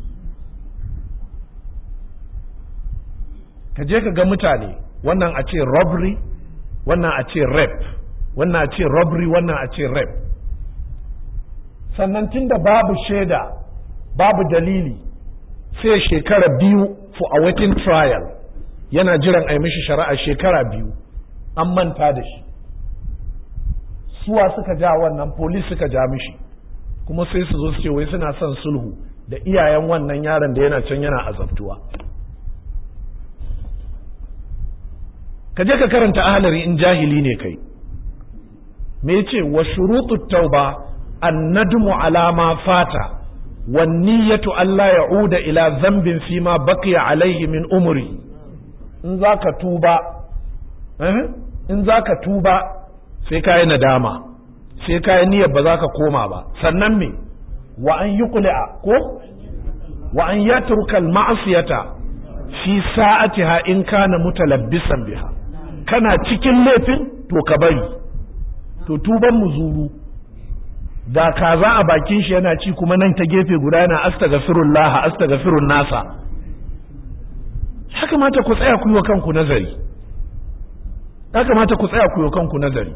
ka je ka ga mutane wannan a ce robbery wannan a ce rape wannan a ce robbery wannan a ce rape sannan tunda babu shaida babu dalili sai shekara biyu for awaiting trial yana jiran a yi mishi shari'a shekara biyu an manta da shi suwa suka ja wannan polis suka ja mishi kuma sai su zo su ce wai suna son sulhu da iyayen wannan yaron da yana can yana azabtuwa ka je ka karanta ahalari in jahili ne kai me yace wa shurutu tauba annadmu ala ma fata wan niyyatu alla ya'uda ila dhanbin fi ma baqiya alayhi min umri in zaka tuba eh in zaka tuba sai kai nadama sai kai niyyar ba za ka koma ba sannan me wa an yuqli'a ko wa an yatruka al ma'siyata fi sa'atiha in kana mutalabbisan biha kana cikin laifin to ka bari to tuban muzuru da kaza a bakin shi yana ci kuma nan ta gefe guda yana astaghfirullah astaghfirun nasa ya kamata ku tsaya ku yi wa kanku nazari ya kamata ku tsaya ku yi wa kanku nazari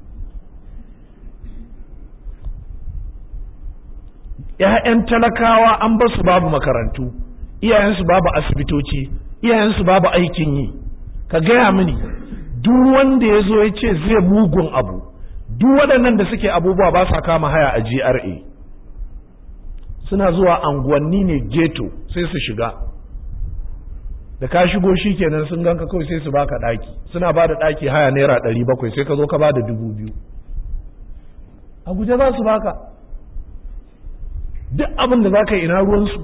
‘ya'yan talakawa an ba su babu makarantu iyayensu babu asibitoci iyayensu babu aikin yi ka gaya mini duk wanda ya zo ya ce zai mugun abu duk waɗannan da suke abubuwa ba sa kama haya a GRA suna zuwa anguwanni ne ghetto sai su shiga da ka shigo shi kenan sun ganka kawai sai su baka ɗaki suna ba da ɗaki haya naira ɗari bakwai sai ka zo ka ba da dubu biyu a guje za su baka duk abin da za ka yi ina ruwansu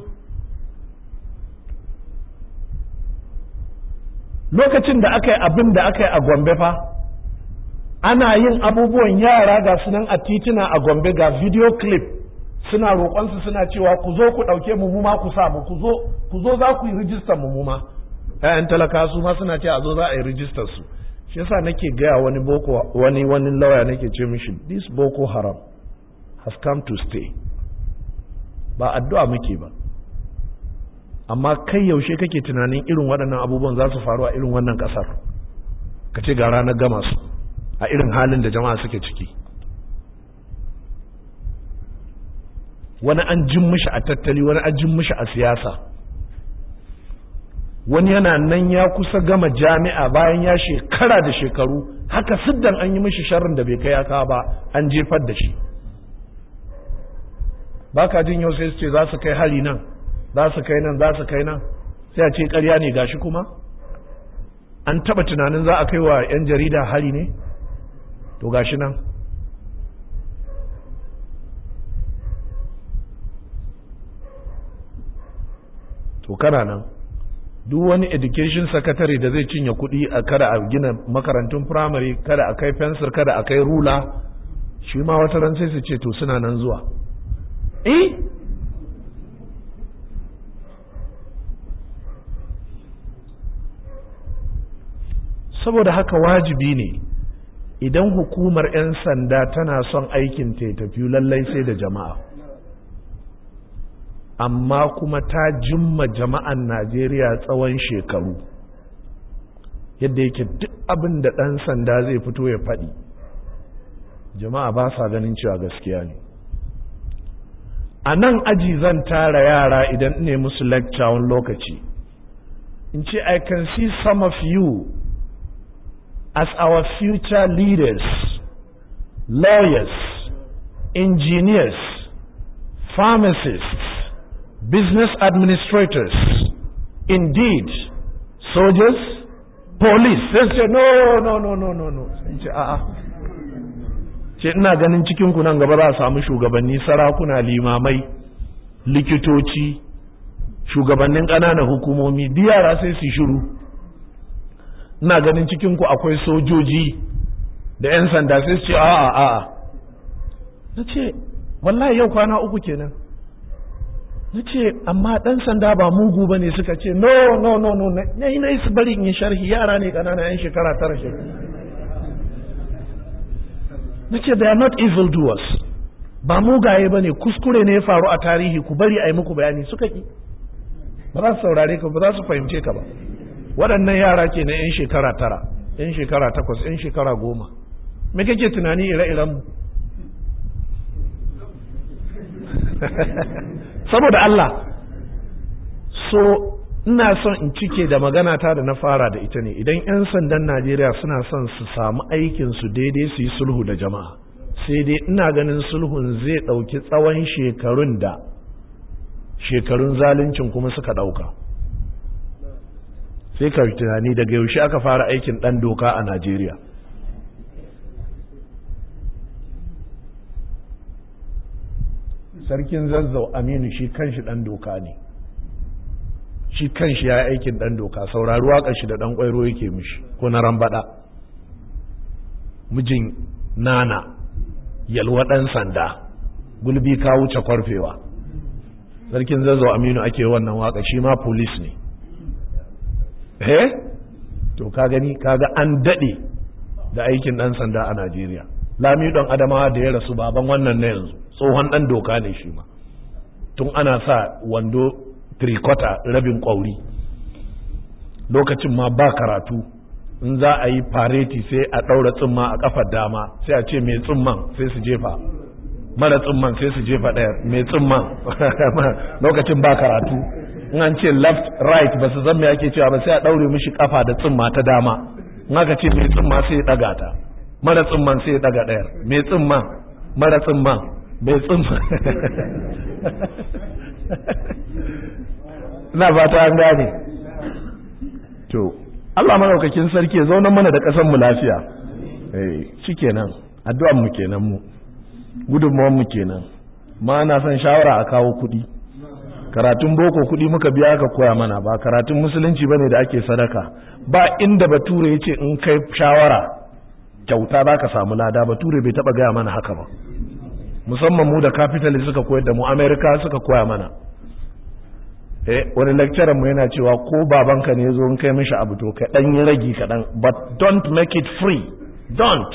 lokacin da aka yi abin da aka yi a gombe fa ana yin abubuwan yara ga sunan a tituna a gombe ga video clip suna roƙonsu suna cewa ku zo ku ɗauke mu ma ku samu ku zo ku zo za ku yi rijistar mu ma ƴaƴan talaka su ma suna ce a zo za a yi rijistar su shi yasa nake gaya wani boko wani wani lawyer nake ce mishi this boko haram has come to stay ba addu'a muke ba amma kai yaushe kake tunanin irin waɗannan abubuwan za su faru a irin wannan ƙasar ka ce ga ranar gama su a irin halin da jama'a suke ciki wani an jin mishi a tattali wani an jin mishi a siyasa wani yana nan ya kusa gama jami'a bayan ya shekara da shekaru haka siddan an yi mishi sharrin da bai kai aka ba an jefar da shi ba ka jin yau sai su ce za su kai hari nan za su kai nan za su kai nan sai a ce karya ne gashi kuma an taba tunanin za a kai wa 'yan jarida hari ne to gashi nan to kana nan duk wani education secretary da zai cinye kuɗi a kada a gina makarantun primary kada a kai fensir kada a kai rula shi ma wata ran sai su ce to suna nan zuwa eh saboda haka wajibi ne idan hukumar 'yan sanda tana son aikin ta tafi lallai sai da jama'a amma kuma ta jimma jama'an najeriya tsawon shekaru yadda yake duk abin da ɗan sanda zai fito ya faɗi jama'a ba sa ganin cewa gaskiya ne a nan aji zan tara yara idan ne musu lecture wani lokaci in ce i can see some of you as our future leaders lawyers engineers pharmacists business administrators indeed soldiers police sai ce no no no no no no in ce a'a ce ina ganin cikin ku nan gaba za a samu shugabanni sarakuna limamai likitoci shugabannin ƙananan hukumomi yara sai su shiru ina ganin cikin ku akwai sojoji da 'yan sanda sai su ce a'a a'a na ce wallahi yau kwana uku kenan na ce amma ɗan sanda ba mugu ba ne suka ce no no no no na yi na yi su bari in yi sharhi yara ne ƙanana 'yan shekara tara shekara na ce they are not evil doers ba mugaye ba ne kuskure ne ya faru a tarihi ku bari a yi muku bayani suka ki ba za su saurare ka ba za su fahimce ka ba waɗannan yara ke na 'yan shekara tara 'yan shekara takwas 'yan shekara goma me kake tunani ire-iren mu saboda Allah so ina son in cike da magana ta da na fara da ita ne idan 'yan sandan najeriya suna son su samu aikinsu daidai su yi sulhu da jama'a sai dai ina ganin sulhun zai ɗauki tsawon shekarun da shekarun zaluncin kuma suka ɗauka sai ka tunani daga yaushe aka fara aikin ɗan doka a najeriya sarkin zazzau aminu shi kanshi ɗan doka ne shi kanshi ya yi aikin ɗan doka saurari waƙar shi da ɗan ƙwairo yake mishi ko na rambaɗa mijin nana yalwa ɗan sanda gulbi ka wuce kwarfewa sarkin zazzau aminu ake wannan waƙa shi ma polis ne eh to ka gani kaga an daɗe da aikin ɗan sanda a najeriya lami ɗan adamawa da ya rasu baban wannan na yanzu tsohon ɗan doka ne shi ma tun ana sa wando trikota rabin ƙwauri lokacin ma ba karatu in za a yi fareti sai a ɗaura tsimma a ƙafar dama sai a ce mai tsimman sai su jefa mara tsimman sai su jefa ɗaya mai tsimman lokacin ba karatu in an ce left right ba su zan me ake cewa ba sai a ɗaure mishi ƙafa da tsimma ta dama in aka ce mai tsimma sai ya ɗaga ta mara tsimman sai ya ɗaga ɗayar mai tsimman mara tsimman mai tsimman ina fata an gane to Allah madaukakin sarki ya zauna mana da ƙasar mu lafiya eh shikenan addu'an mu kenan mu gudunmuwan mu kenan ma na son shawara a kawo kuɗi karatun boko kuɗi muka biya ka koya mana ba karatun musulunci bane da ake sadaka ba inda bature yace in kai shawara kyauta za ka samu lada bature bai taba gaya mana haka ba musamman mu da capitalist suka koyar da mu america suka koya mana eh wani lecturer mu yana cewa ko babanka ne zo in kai mishi abu to ka dan yi ragi kaɗan but don't make it free don't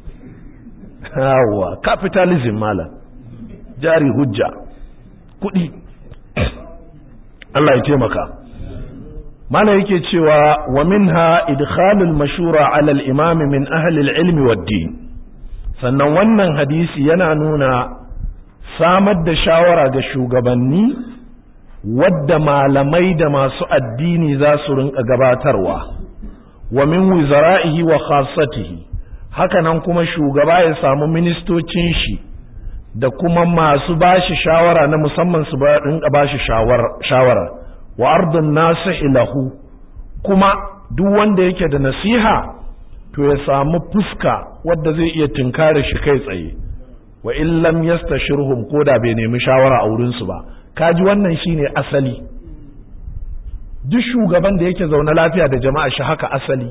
yawa capitalism malam jari hujja kuɗi Allah ya taimaka mana yake cewa wa minha idkhalul mashura ala al-imam min ahli al-ilmi wad-din sannan wannan hadisi yana nuna samar da shawara ga shugabanni wadda malamai da masu addini za su rinka gabatarwa wa min wizara'ihi wa khassatihi hakanan kuma shugaba ya samu ministocin shi da kuma masu bashi shawara na musamman su rinka bashi shawara wa ardun nasihi lahu kuma duk wanda yake da nasiha to ya samu fuska wadda zai iya tinkare shi kai tsaye wa in lam yastashirhum ko da bai nemi shawara a wurin su ba kaji wannan shine asali duk shugaban da yake zaune lafiya da jama'a shi haka asali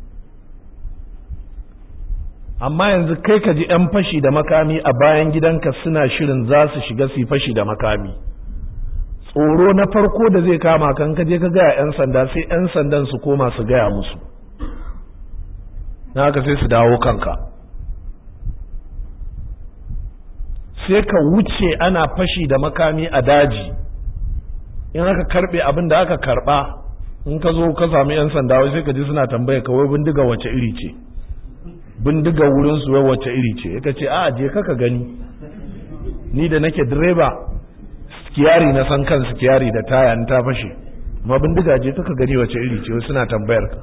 amma yanzu kai ka ji 'yan fashi da makami a bayan gidanka suna shirin za su shiga su fashi da makami tsoro na farko da zai kama kan ka je ka gaya 'yan sanda sai 'yan sandan su koma su gaya musu na haka sai su dawo kanka sai ka wuce ana fashi da makami a daji in aka karbe abin da aka karba in ka zo ka sami yan sanda wai sai ka ji suna tambaya ka wai bindiga wace iri ce bindiga wurin su wai wace iri ce ka ce a je ka ka gani ni da nake direba skiyari na san kan skiyari da taya in ta fashe amma bindiga je ka gani wace iri ce suna tambayar ka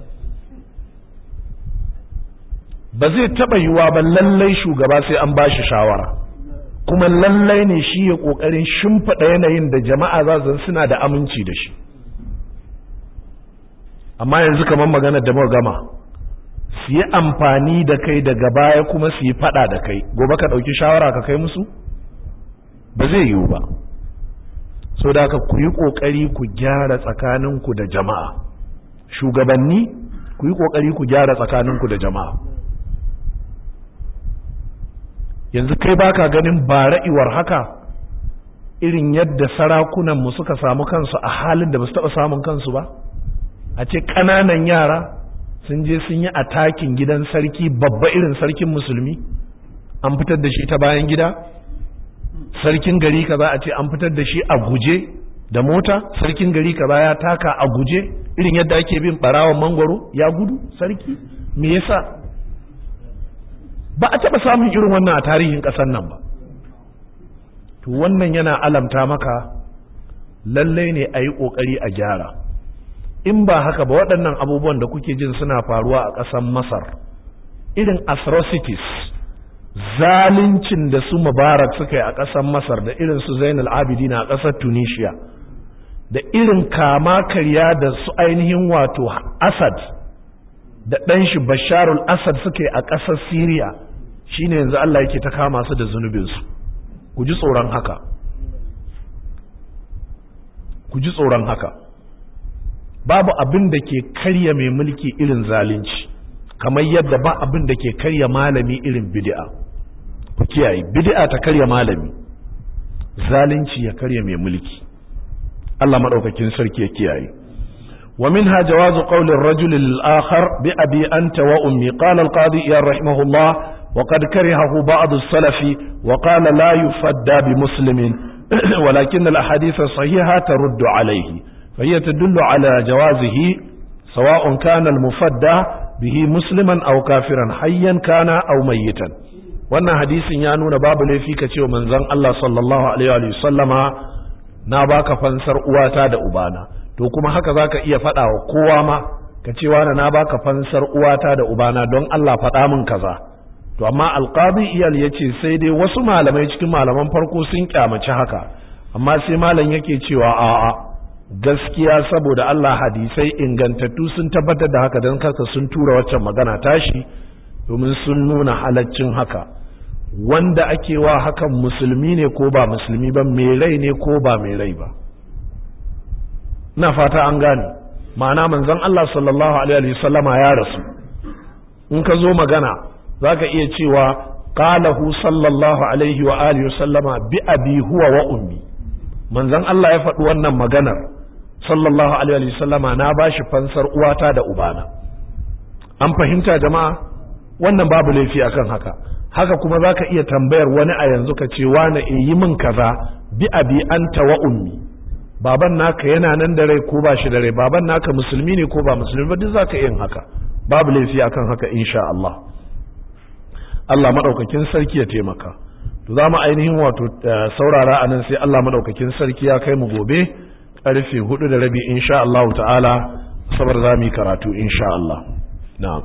ba zai taba yiwa ba lallai shugaba sai an bashi shawara kuma lallai ne shi ya kokarin shimfiɗa yanayin da jama'a za su suna da aminci da shi amma yanzu kamar magana da muka gama su yi amfani da kai daga baya kuma su yi faɗa da kai gobe ka ɗauki shawara ka kai musu ba zai yiwu ba so da ka ku yi ƙoƙari ku gyara tsakaninku da jama'a shugabanni ku yi ƙoƙari ku gyara tsakaninku da jama'a yanzu kai baka ganin ba ra'iwar haka irin yadda sarakunanmu suka samu kansu a halin da ba su taɓa samun kansu ba a ce ƙananan yara sun je sun yi atakin gidan sarki babba irin sarkin musulmi an fitar da shi ta bayan gida sarkin gari kaza a ce an fitar da shi a guje da mota sarkin gari kaza ya taka a guje irin yadda ake bin barawon mangwaro ya gudu sarki me yasa ba a taɓa samun irin wannan a tarihin ƙasar nan ba to wannan yana alamta maka lallai ne a yi ƙoƙari a gyara in ba haka ba waɗannan abubuwan da kuke jin suna faruwa a ƙasar masar irin atrocities zaluncin da su mubarak suka yi a ƙasar masar da irin su zainal abidin a ƙasar tunisia da irin kama karya da su ainihin wato asad da ɗan shi basharul asad suka yi a ƙasar syria shine yanzu allah yake ta kama su da zunubinsu ku ji tsoron haka ku ji tsoron haka babu abin da ke karya mai mulki irin zalunci kamar yadda ba abin da ke karya malami irin bid'a ku kiyaye bid'a ta karya malami zalunci ya karya mai mulki Allah madaukakin sarki ya kiyaye wa minha jawazu qawli ar-rajul lil-akhar bi abi anta wa ummi qala al-qadi ya rahimahullah wa qad karihahu ba'd as-salaf wa qala la yufadda bi muslimin ولكن الأحاديث الصحيحة ترد عليه فهي تدل على جوازه سواء كان المفدى به مسلما أو كافرا حيا كان أو ميتا wannan hadisin ya nuna babu laifi ka ce wa manzon Allah sallallahu alaihi wa sallama na baka fansar uwata da ubana to kuma haka zaka iya faɗa wa kowa ma ka ce wani na baka fansar uwata da ubana don Allah faɗa min kaza to amma alqadi iyal yace sai dai wasu malamai cikin malaman farko sun kyamaci haka amma sai malam yake cewa a'a gaskiya saboda Allah hadisai ingantattu sun tabbatar da haka don kasa sun tura waccan magana tashi domin sun nuna halaccin haka wanda ake wa hakan musulmi ne ko ba musulmi ba mai rai ne ko ba mai rai ba na fata an gane ma'ana manzon Allah sallallahu alaihi wasallama ya rasu in ka zo magana zaka iya cewa qalahu sallallahu alaihi wa alihi wasallama bi abi huwa wa ummi manzon Allah ya faɗi wannan maganar sallallahu alaihi wa sallama na bashi fansar uwata da ubana an fahimta jama'a wannan babu laifi akan haka haka kuma zaka iya tambayar wani a yanzu ka ce wani e yi min kaza bi abi anta wa ummi baban naka yana nan da rai ko ba shi da rai baban naka musulmi ne ko ba musulmi ba duk zaka yin haka babu laifi akan haka insha Allah Allah madaukakin sarki ya taimaka to za mu ainihin wato saurara anan sai Allah madaukakin sarki ya kai mu gobe karfe hudu da rabi insha Allah ta'ala sabar za mu yi karatu insha Allah na'am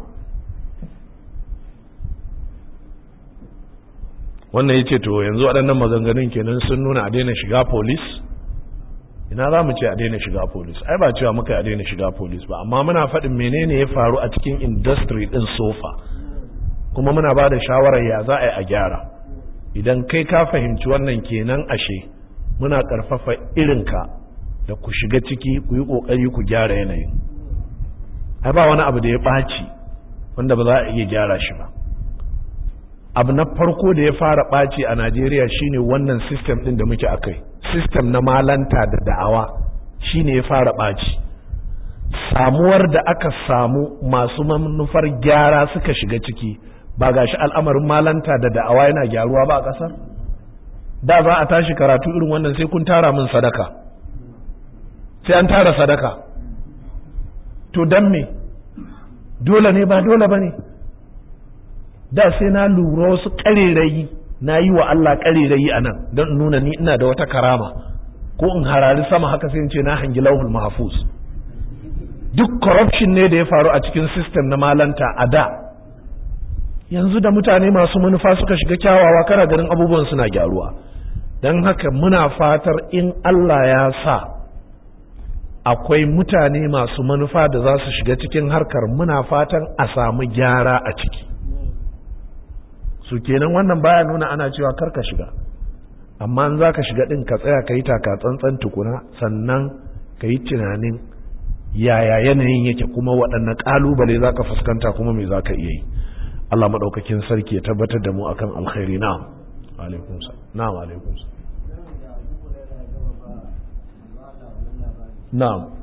wannan yace to yanzu waɗannan maganganun kenan sun nuna a daina shiga police ina za mu ce a daina shiga police ai ba cewa muka a daina shiga police ba amma muna faɗin menene ya faru a cikin industry ɗin sofa kuma muna ba da shawarar ya za a yi a gyara idan kai ka fahimci wannan kenan ashe muna ƙarfafa irinka da ku shiga ciki ku yi ƙoƙari ku gyara yanayin ai ba wani abu da ya ɓaci wanda ba za a iya gyara shi ba abu na farko da ya fara ɓaci a najeriya shine wannan system ɗin da muke akai system na malanta da da'awa shine ya fara ɓaci samuwar da aka samu masu manufar gyara suka shiga ciki ba gashi al'amarin malanta da da'awa yana gyaruwa ba a ƙasar da za a tashi karatu irin wannan sai kun tara min sadaka sai an tara sadaka to dan me dole ne ba dole ba ne da sai na lura wasu ƙarerayi na yi wa Allah ƙarerayi a nan don nuna ni ina da wata karama ko in harari sama haka sai in ce na hangi lauhul mahfuz duk corruption ne da ya faru a cikin system na malanta a da yanzu da mutane masu manufa suka shiga kyawawa kana ganin abubuwan suna gyaruwa don haka muna fatar in Allah ya sa akwai mutane masu manufa da za su shiga cikin harkar muna fatan a samu gyara a ciki su kenan wannan baya nuna ana cewa karka shiga amma in za ka shiga ɗin ka tsaya ka yi taka tsantsan tukuna sannan ka yi tunanin yaya yanayin yake kuma waɗanne ƙalubale za ka fuskanta kuma me za ka iya yi Allah maɗaukakin sarki ya tabbatar da mu akan alkhairi na'am alaikum na'am alaikum na'am